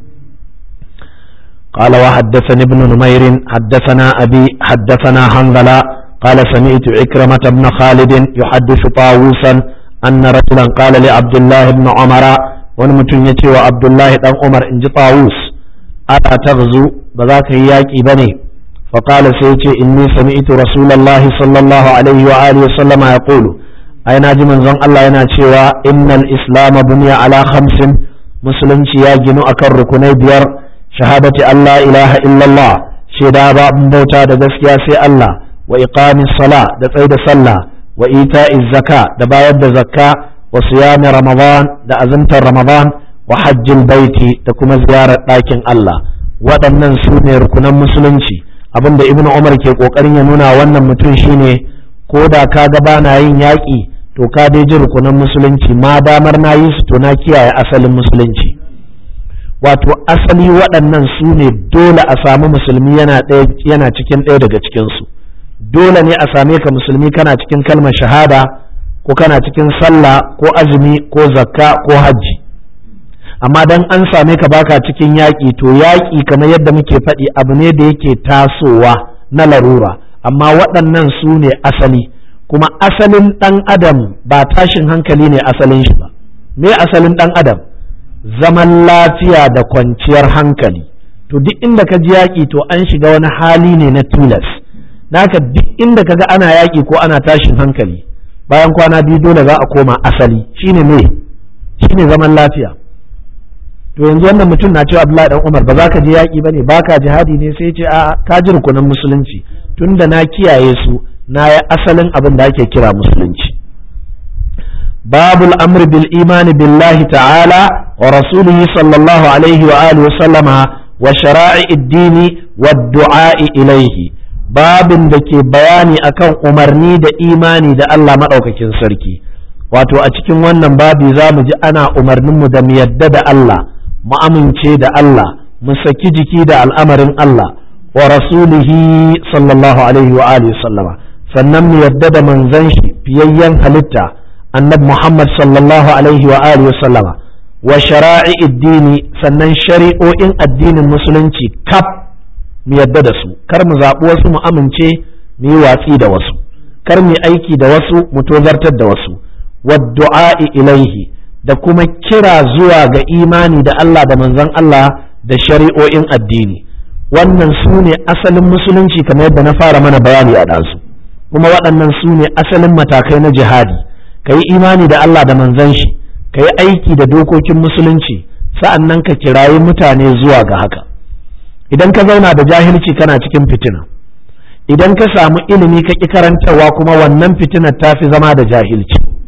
قال وحدثني ابن نمير حدثنا أبي حدثنا حنظلة قال سمعت عكرمة بن خالد يحدث طاووسا أن رجلا قال لعبد الله بن عمر ونمتن يتي وعبد الله بن عمر إن طاووس ألا تغزو بذاك إياكي بني فقال سيتي إني سمعت رسول الله صلى الله عليه وآله وسلم يقول أين أجي من زن الله يناتي إن الإسلام بني على خمس مسلم يجن أكر ركني بير شهادة أن لا إله إلا الله شهادة باب بوتا دسكيا سي الله وإقام الصلاة دفعي صلى وإيتاء الزكاة دبايد زكاة وصيام رمضان دا أزمت رمضان وحج البيت تكما زيارة لكن الله waɗannan su ne rukunan musulunci abin da ibnu umar ke ƙoƙarin ya nuna wannan mutum shine ko da ka ga bana yin yaƙi to ka dai ji rukunan musulunci ma damar na yi su to na kiyaye asalin musulunci wato asali waɗannan su ne dole a samu musulmi yana cikin ɗaya daga cikinsu dole ne a same ka musulmi kana cikin kalmar shahada ko kana cikin sallah ko azumi ko zakka ko hajji amma dan an same ka baka cikin yaƙi to yaƙi kamar yadda muke faɗi abu ne da yake tasowa na larura amma waɗannan su ne asali kuma asalin ɗan adam ba tashin hankali ne asalin shi ba me asalin ɗan adam zaman lafiya da kwanciyar hankali to duk inda ka ji yaƙi to an shiga wani hali ne na tilas naka duk inda ka ga ana yaƙi ko ana tashin hankali bayan kwana biyu dole za a koma asali shine me shine zaman lafiya to yanzu wannan mutum na cewa Abdullahi dan Umar ba za ka je yaƙi bane ba ka jihadi ne sai ce a ka ji rukunan musulunci tunda na kiyaye su na yi asalin abin da ake kira musulunci babul amr bil imani billahi ta'ala wa rasulihi sallallahu alaihi wa alihi wa sallama wa shara'i dini wa du'a'i ilaihi babin da ke bayani akan umarni da imani da Allah madaukakin sarki wato a cikin wannan babi za mu ji ana umarninmu da mu yadda da Allah mu amince da Allah mu saki jiki da al'amarin Allah wa rasulihi sallallahu alaihi wa alihi sallama sannan mu yadda da manzon shi fiyayyen halitta annabi Muhammad sallallahu alaihi wa alihi sallama wa shara'i dini sannan shari'o'in addinin musulunci kaf mu yadda da su kar mu zaɓi wasu mu amince mu yi watsi da wasu kar mu aiki da wasu mu tozartar da wasu wa du'a'i ilaihi da kuma kira zuwa ga imani da Allah da manzon Allah da shari'o'in addini wannan su ne asalin musulunci kamar yadda na fara mana bayani a ɗansu kuma waɗannan su ne asalin matakai na jihadi ka yi imani da Allah da manzon shi ka yi aiki da dokokin musulunci sa'an nan ka kirayi mutane zuwa ga haka idan ka zauna da jahilci kana cikin fitina idan ka samu ilimi ka ƙi karantarwa kuma wannan fitinar ta fi zama da jahilci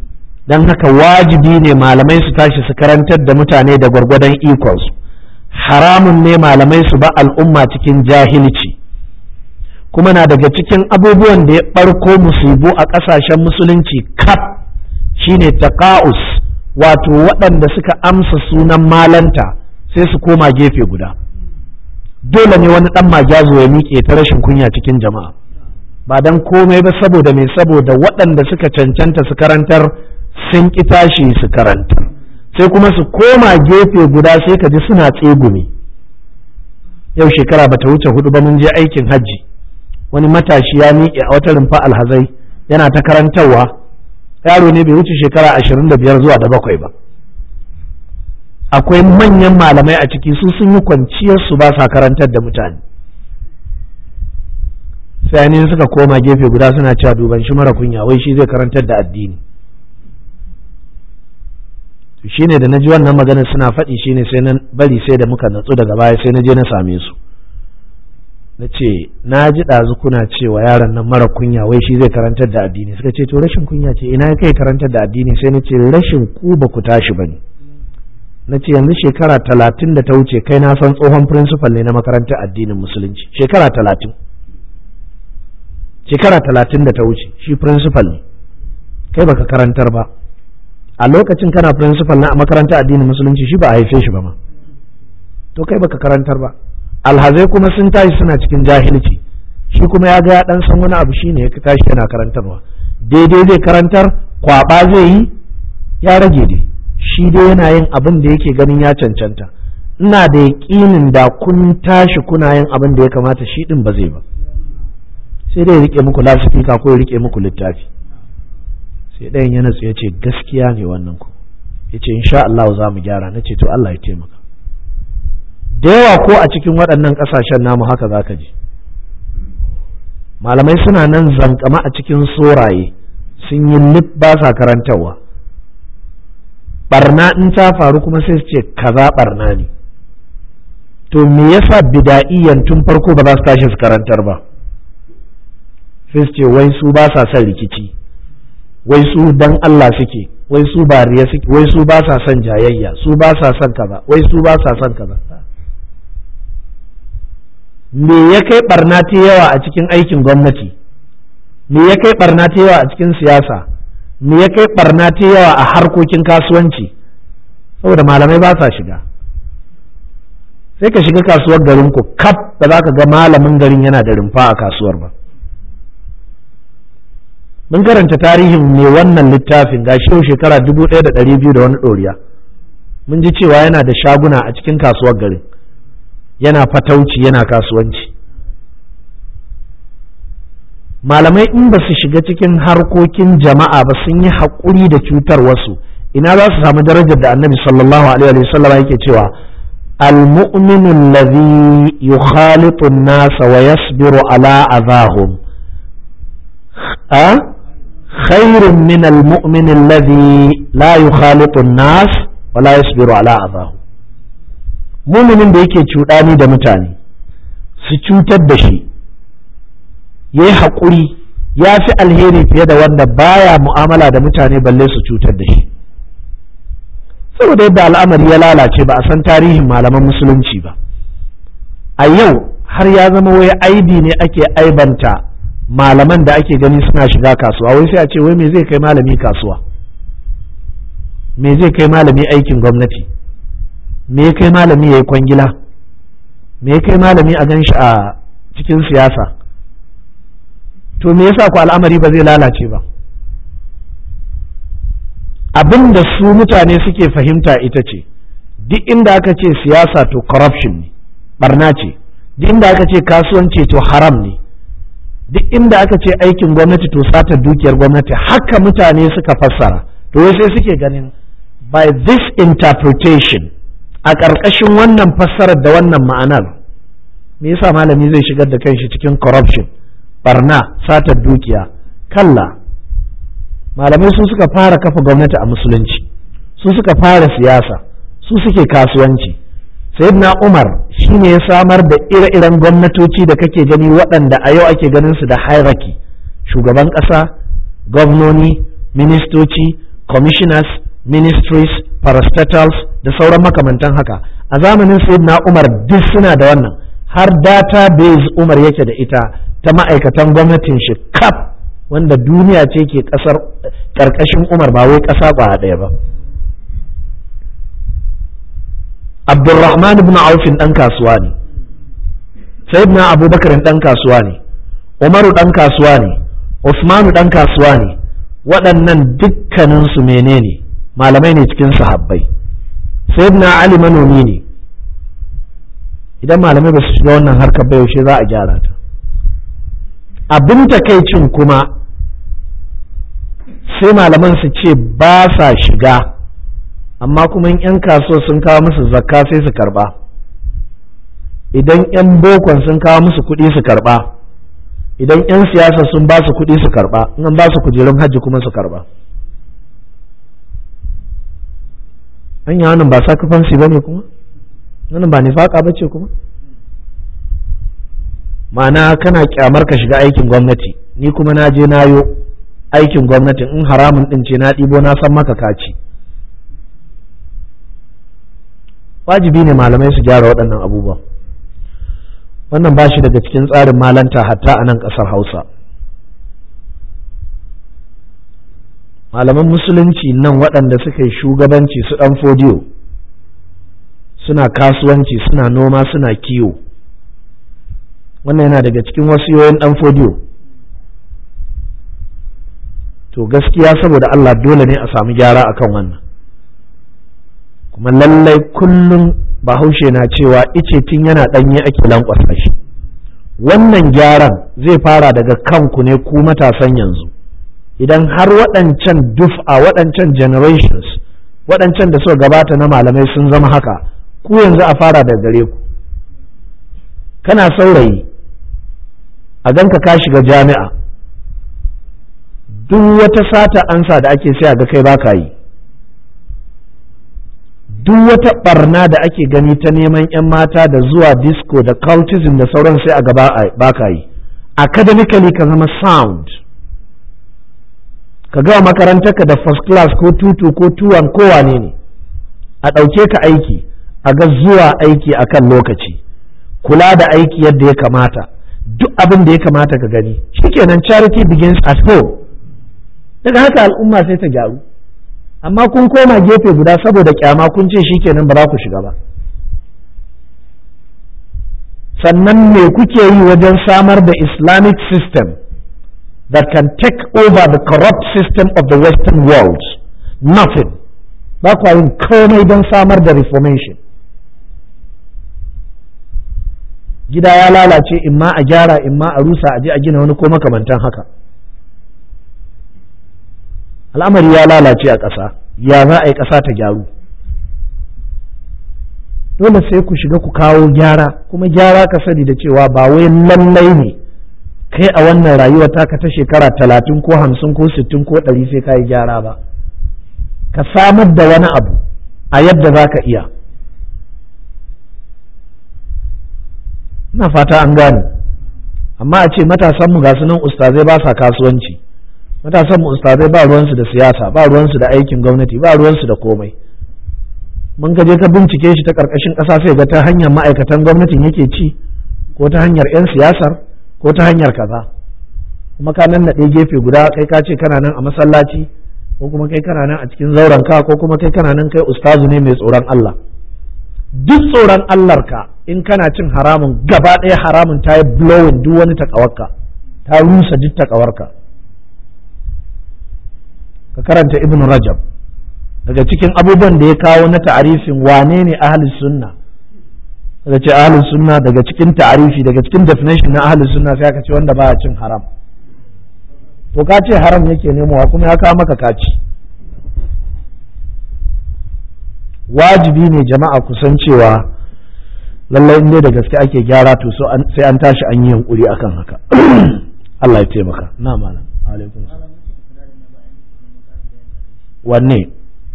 don haka wajibi ne malamai su tashi su karantar da mutane da gwargwadon ikonsu haramun ne malamai su ba al'umma cikin jahilci kuma na daga cikin abubuwan da ya ɓarko musibu a ƙasashen musulunci kaf shine taqa'us wato waɗanda suka amsa sunan malanta sai su koma gefe guda dole ne wani ɗan magyazo ya miƙe ta rashin kunya cikin jama'a ba don komai ba saboda mai saboda waɗanda suka cancanta su karantar sun ƙi tashi su karantar sai kuma su koma gefe guda sai ka ji suna tsegumi yau shekara ba ta wuce hudu ba mun je aikin hajji wani matashi ya miƙe a wata rumfa alhazai yana ta karantarwa yaro ne bai wuce shekara ashirin da biyar zuwa da bakwai ba akwai manyan malamai a ciki su sun yi kwanciyar su ba sa karantar da mutane sai ne suka koma gefe guda suna cewa duban shi mara kunya wai shi zai karantar da addini to shine da naji wannan magana suna faɗi shine sai na bari sai da muka natsu daga baya sai na je na same su na ce na ji ɗazu kuna cewa yaron nan mara kunya wai shi zai karantar da addini suka ce to rashin kunya ce ina kai karantar da addini sai na ce rashin ku ba ku tashi ba ne na ce yanzu shekara talatin da ta wuce kai na san tsohon principal ne na makarantar addinin musulunci shekara talatin shekara talatin da ta wuce shi principal ne kai baka karantar ba a lokacin kana principal na makarantar addinin musulunci shi ba a haife shi ba ma to kai baka karantar ba alhazai kuma sun tashi suna cikin jahilci shi kuma ya ga ya dan san wani abu shine ya tashi yana karantarwa daidai zai karantar kwaba zai yi ya rage dai shi dai yana yin abin da yake ganin ya cancanta ina da yaƙinin da kun tashi kuna yin abin da ya kamata shi din ba zai ba sai dai ya rike muku lasifika ko ya rike muku littafi sai ɗayan ya natsu ya ce gaskiya ne wannan ku ya ce insha Allah za mu gyara na ce to Allah ya taimaka da yawa ko a cikin waɗannan ƙasashen namu haka za ka ji malamai suna nan zankama a cikin soraye sun yi lif ba sa karantarwa barna in ta faru kuma sai su ce kaza barna ne to me yasa bida'iyan tun farko ba za su tashi su karantar ba sai su ce wai su ba sa son rikici wai su dan Allah suke wai su ba riya suke wai su ba sa son jayayya su ba sa son kaza wai su ba sa son kaza me ya kai barna ta yawa a cikin aikin gwamnati me ya kai barna ta yawa a cikin siyasa me ya kai barna ta yawa a harkokin kasuwanci saboda malamai ba sa shiga sai ka shiga kasuwar garin ku kaf ba za ka ga malamin garin yana da rumfa a kasuwar ba mun karanta tarihin mai wannan littafin ga shi shekara dubu ɗaya da ɗari biyu da wani ɗoriya mun ji cewa yana da shaguna a cikin kasuwar garin yana fatauci yana kasuwanci malamai in ba su shiga cikin harkokin jama'a ba sun yi haƙuri da cutar wasu ina za su samu darajar da annabi sallallahu alaihi wa sallam yake cewa المؤمن الذي يخالط الناس ويصبر على أذاهم أه؟ خير من المؤمن الذي لا يخالط الناس ولا يصبر على أذاهم muminin da yake cuɗani da mutane su cutar da shi ya yi haƙuri ya fi alheri fiye da wanda baya mu'amala da mutane balle su cutar da shi saboda yadda al'amari ya lalace ba a san tarihin malaman musulunci ba a yau har ya zama wai aibi ne ake aibanta malaman da ake gani suna shiga kasuwa wai sai a ce wai me zai kai malami kasuwa me zai kai malami aikin gwamnati me ya kai malami ya yi kwangila me ya kai malami a gan shi a cikin siyasa to me yasa ku al'amari ba zai lalace ba abin da su mutane suke fahimta ita ce duk inda aka ce siyasa to corruption ne barna ce duk inda aka ce kasuwanci to haram ne duk inda aka ce aikin gwamnati to satar dukiyar gwamnati haka mutane suka fassara to sai suke ganin by this interpretation a ƙarƙashin wannan fassarar da wannan ma'anar me yasa malami zai shigar da kanshi cikin corruption barna satar dukiya kalla malamai su suka fara kafa gwamnati a musulunci su suka fara siyasa su suke kasuwanci sayyidina umar shine ya samar da ire-iren gwamnatoci da kake gani waɗanda a yau ake ganin su da hierarchy shugaban ƙasa gwamnoni ministoci commissioners ministries parastatals da sauran makamantan haka a zamanin sayyidina umar duk suna da wannan har database umar yake da ita ta ma'aikatan gwamnatin shi kaf wanda duniya ce ke kasar karkashin umar ba wai kasa ba ɗaya ba abdulrahman ibn aufin ɗan kasuwa ne sayyidina abubakar ɗan kasuwa ne umaru ɗan kasuwa ne usmanu ɗan kasuwa ne waɗannan dukkaninsu menene malamai ne cikin sahabbai sayyidina ali manomi ne idan malamai ba su shiga wannan harkar ba yaushe za a gyara ta abin takaicin kuma sai malaman su ce ba sa shiga amma kuma in 'yan kasuwa sun kawo musu zakka sai su karba idan 'yan bokon sun kawo musu kuɗi su karba idan 'yan siyasa sun ba su kuɗi su karba in an ba su kujerun hajji kuma su karba an yi wannan ba sacrifice ba ne kuma wannan ba nifaka ba ce kuma ma'ana kana kyamar ka shiga aikin gwamnati ni kuma na je na yo aikin gwamnati in haramun din ce na ɗibo na san maka kaci wajibi ne malamai su gyara waɗannan abubuwa wannan ba shi daga cikin tsarin malanta hatta a nan ƙasar hausa malaman musulunci nan waɗanda suka yi shugabanci su ɗan fodiyo suna kasuwanci suna noma suna kiwo wannan yana daga cikin wasiyoyin ɗan fodiyo to gaskiya saboda Allah dole ne a samu gyara akan wannan kuma lallai kullum bahaushe na cewa ice tun yana ɗanye ake lankwasa shi wannan gyaran zai fara daga kanku ne ku matasan yanzu idan har waɗancan duf'a waɗancan generations waɗancan da suka gabata na malamai sun zama haka ku yanzu a fara da gare ku kana saurayi a ganka ka shiga jami'a duk wata sata ansa da ake sai a ga kai baka yi duk wata barna da ake gani ta neman 'yan mata da zuwa disco da cultism da sauran sai a gaba baka yi academically ka zama sound ka gawa makarantarka da first class ko tutu ko tuwan kowane ne a ɗauke ka aiki a ga zuwa aiki akan lokaci kula da aiki yadda ya kamata duk abin da ya kamata ka gani shikenan charity begins at home daga haka al'umma sai ta gyaru amma kun koma gefe guda saboda kyama kun ce shikenan ba za ku shiga ba sannan me kuke yi wajen samar da islamic system that can take over the corrupt system of the western world nothing ba kwa yin komai don samar da reformation gida ya lalace imma a gyara imma a rusa a je a gina wani ko makamantan haka al'amari ya lalace a ƙasa ya za a yi ƙasa ta gyaru dole sai ku shiga ku kawo gyara kuma gyara ka sani da cewa ba wai lallai ne kai a wannan rayuwa taka ta shekara talatin ko hamsin ko sittin ko ɗari sai ka yi gyara ba ka samar da wani abu a yadda za ka iya ina fata an gane amma a ce matasanmu ga nan ustazai ba sa kasuwanci matasanmu ustazai ba ruwansu da siyasa ba ruwansu da aikin gwamnati ba ruwansu da komai mun ka je ka bincike shi ta ƙarƙashin ƙasa sai ga ta hanyar ma'aikatan gwamnatin yake ci ko ta hanyar 'yan siyasar ko ta hanyar kaza kuma ka nan naɗe gefe guda kai ka ce kana nan a masallaci ko kuma kai kana nan a cikin zauren ka ko kuma kai kana nan kai ustazu ne mai tsoron Allah duk tsoron Allah ka in kana cin haramun gaba ɗaya haramun ta yi blowing duk wani takawarka ta rusa duk takawarka ka karanta ibn rajab daga cikin abubuwan da ya kawo na ta'arifin wane ne ahli sunna daga ce ahli sunna daga cikin ta'arifi daga cikin definition na ahli sunna sai aka ce wanda baya cin haram to ka ce haram yake nemowa kuma ya kawo maka kaci wajibi ne jama'a kusan cewa lallai in dai da gaske ake gyara to sai an tashi an yi yunkuri akan haka Allah ya taimaka na malam alaikum wanne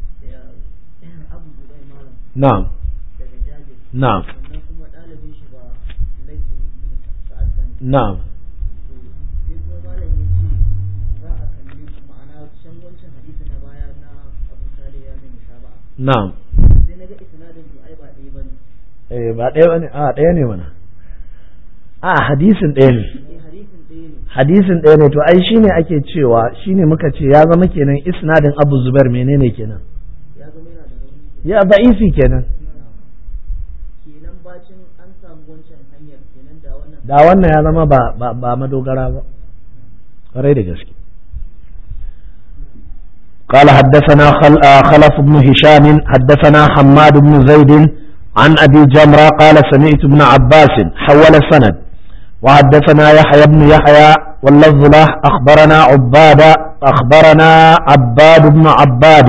na'am na'am na'am na'am sai na ga isnadin to ai ba ɗaya bane eh ba ɗaya bane a ɗaya ne mana a hadisin ɗaya ne eh hadisin ɗaya ne hadisin ɗaya ne to ai shine ake cewa shine muka ce ya zama kenan isnadin Abu Zubair menene kenan ya zama yana da rauni ya da'ifi kenan kenan bacin an samu wancan hanyar kenan da wannan da wannan ya zama ba ba, ba madogara ba ƙwarai da gaske قال حدثنا خل... آه خلف بن هشام حدثنا حماد بن زيد عن أبي جمرة قال سمعت ابن عباس حول سند وحدثنا يحيى بن يحيى واللفظ له أخبرنا عباد أخبرنا عباد بن عباد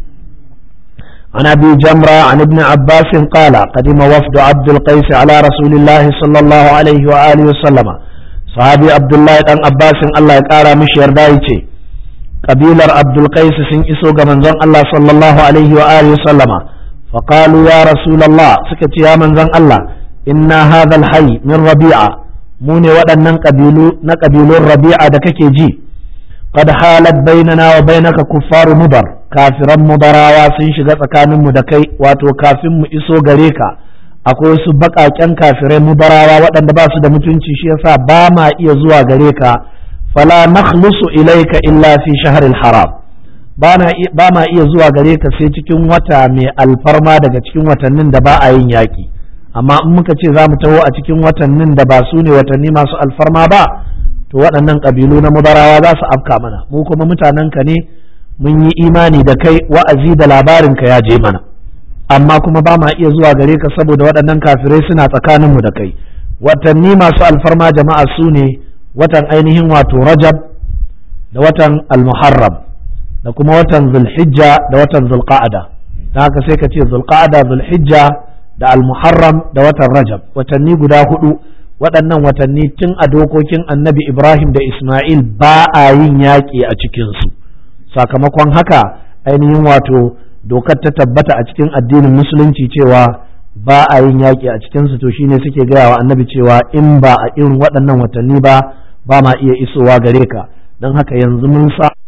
عن أبي جمرة عن ابن عباس قال قدم وفد عبد القيس على رسول الله صلى الله عليه وآله وسلم صحابي عبد الله بن عباس الله يقارى مش يردايتي قبيلة عبد القيس سن إسو منزون الله صلى الله عليه وآله وسلم فقالوا يا رسول الله سكت يا منزون الله إن هذا الحي من ربيعة موني ودنن قبيلو نقبيلو الربيعة دككي جي قد حالت بيننا وبينك كفار مضر kafiran mudarawa sun shiga tsakaninmu da kai wato kafin mu iso gare ka akwai wasu baƙaƙen kafirai mudarawa waɗanda ba su da mutunci shi yasa ba ma iya zuwa gare ka fala nakhlusu ilaika illa fi shahril haram ba ma iya zuwa gare ka sai cikin wata mai alfarma daga cikin watannin da ba a yin yaƙi amma in muka ce za mu taho a cikin watannin da ba su ne watanni masu alfarma ba to waɗannan ƙabilu na mudarawa za su afka mana mu kuma mutanen ka ne mun yi imani da kai wa'azi da labarinka ya je mana amma kuma ba ma iya zuwa gare ka saboda waɗannan kafirai suna tsakaninmu da kai watanni masu alfarma jama'a su ne watan ainihin wato rajab da watan almuharram da kuma watan zulhijja da watan zulqa'ada ta haka sai ka ce zulqa'ada zulhijja da almuharram da watan rajab watanni guda hudu waɗannan watanni tun a dokokin annabi ibrahim da isma'il ba a yin yaƙi a cikinsu sakamakon haka ainihin wato dokar ta tabbata a cikin addinin musulunci cewa ba a yin yaƙi a cikinsu to shine suke gaya wa annabi cewa in ba a irin waɗannan watanni ba ba ma iya isowa gare ka don haka yanzu mun sa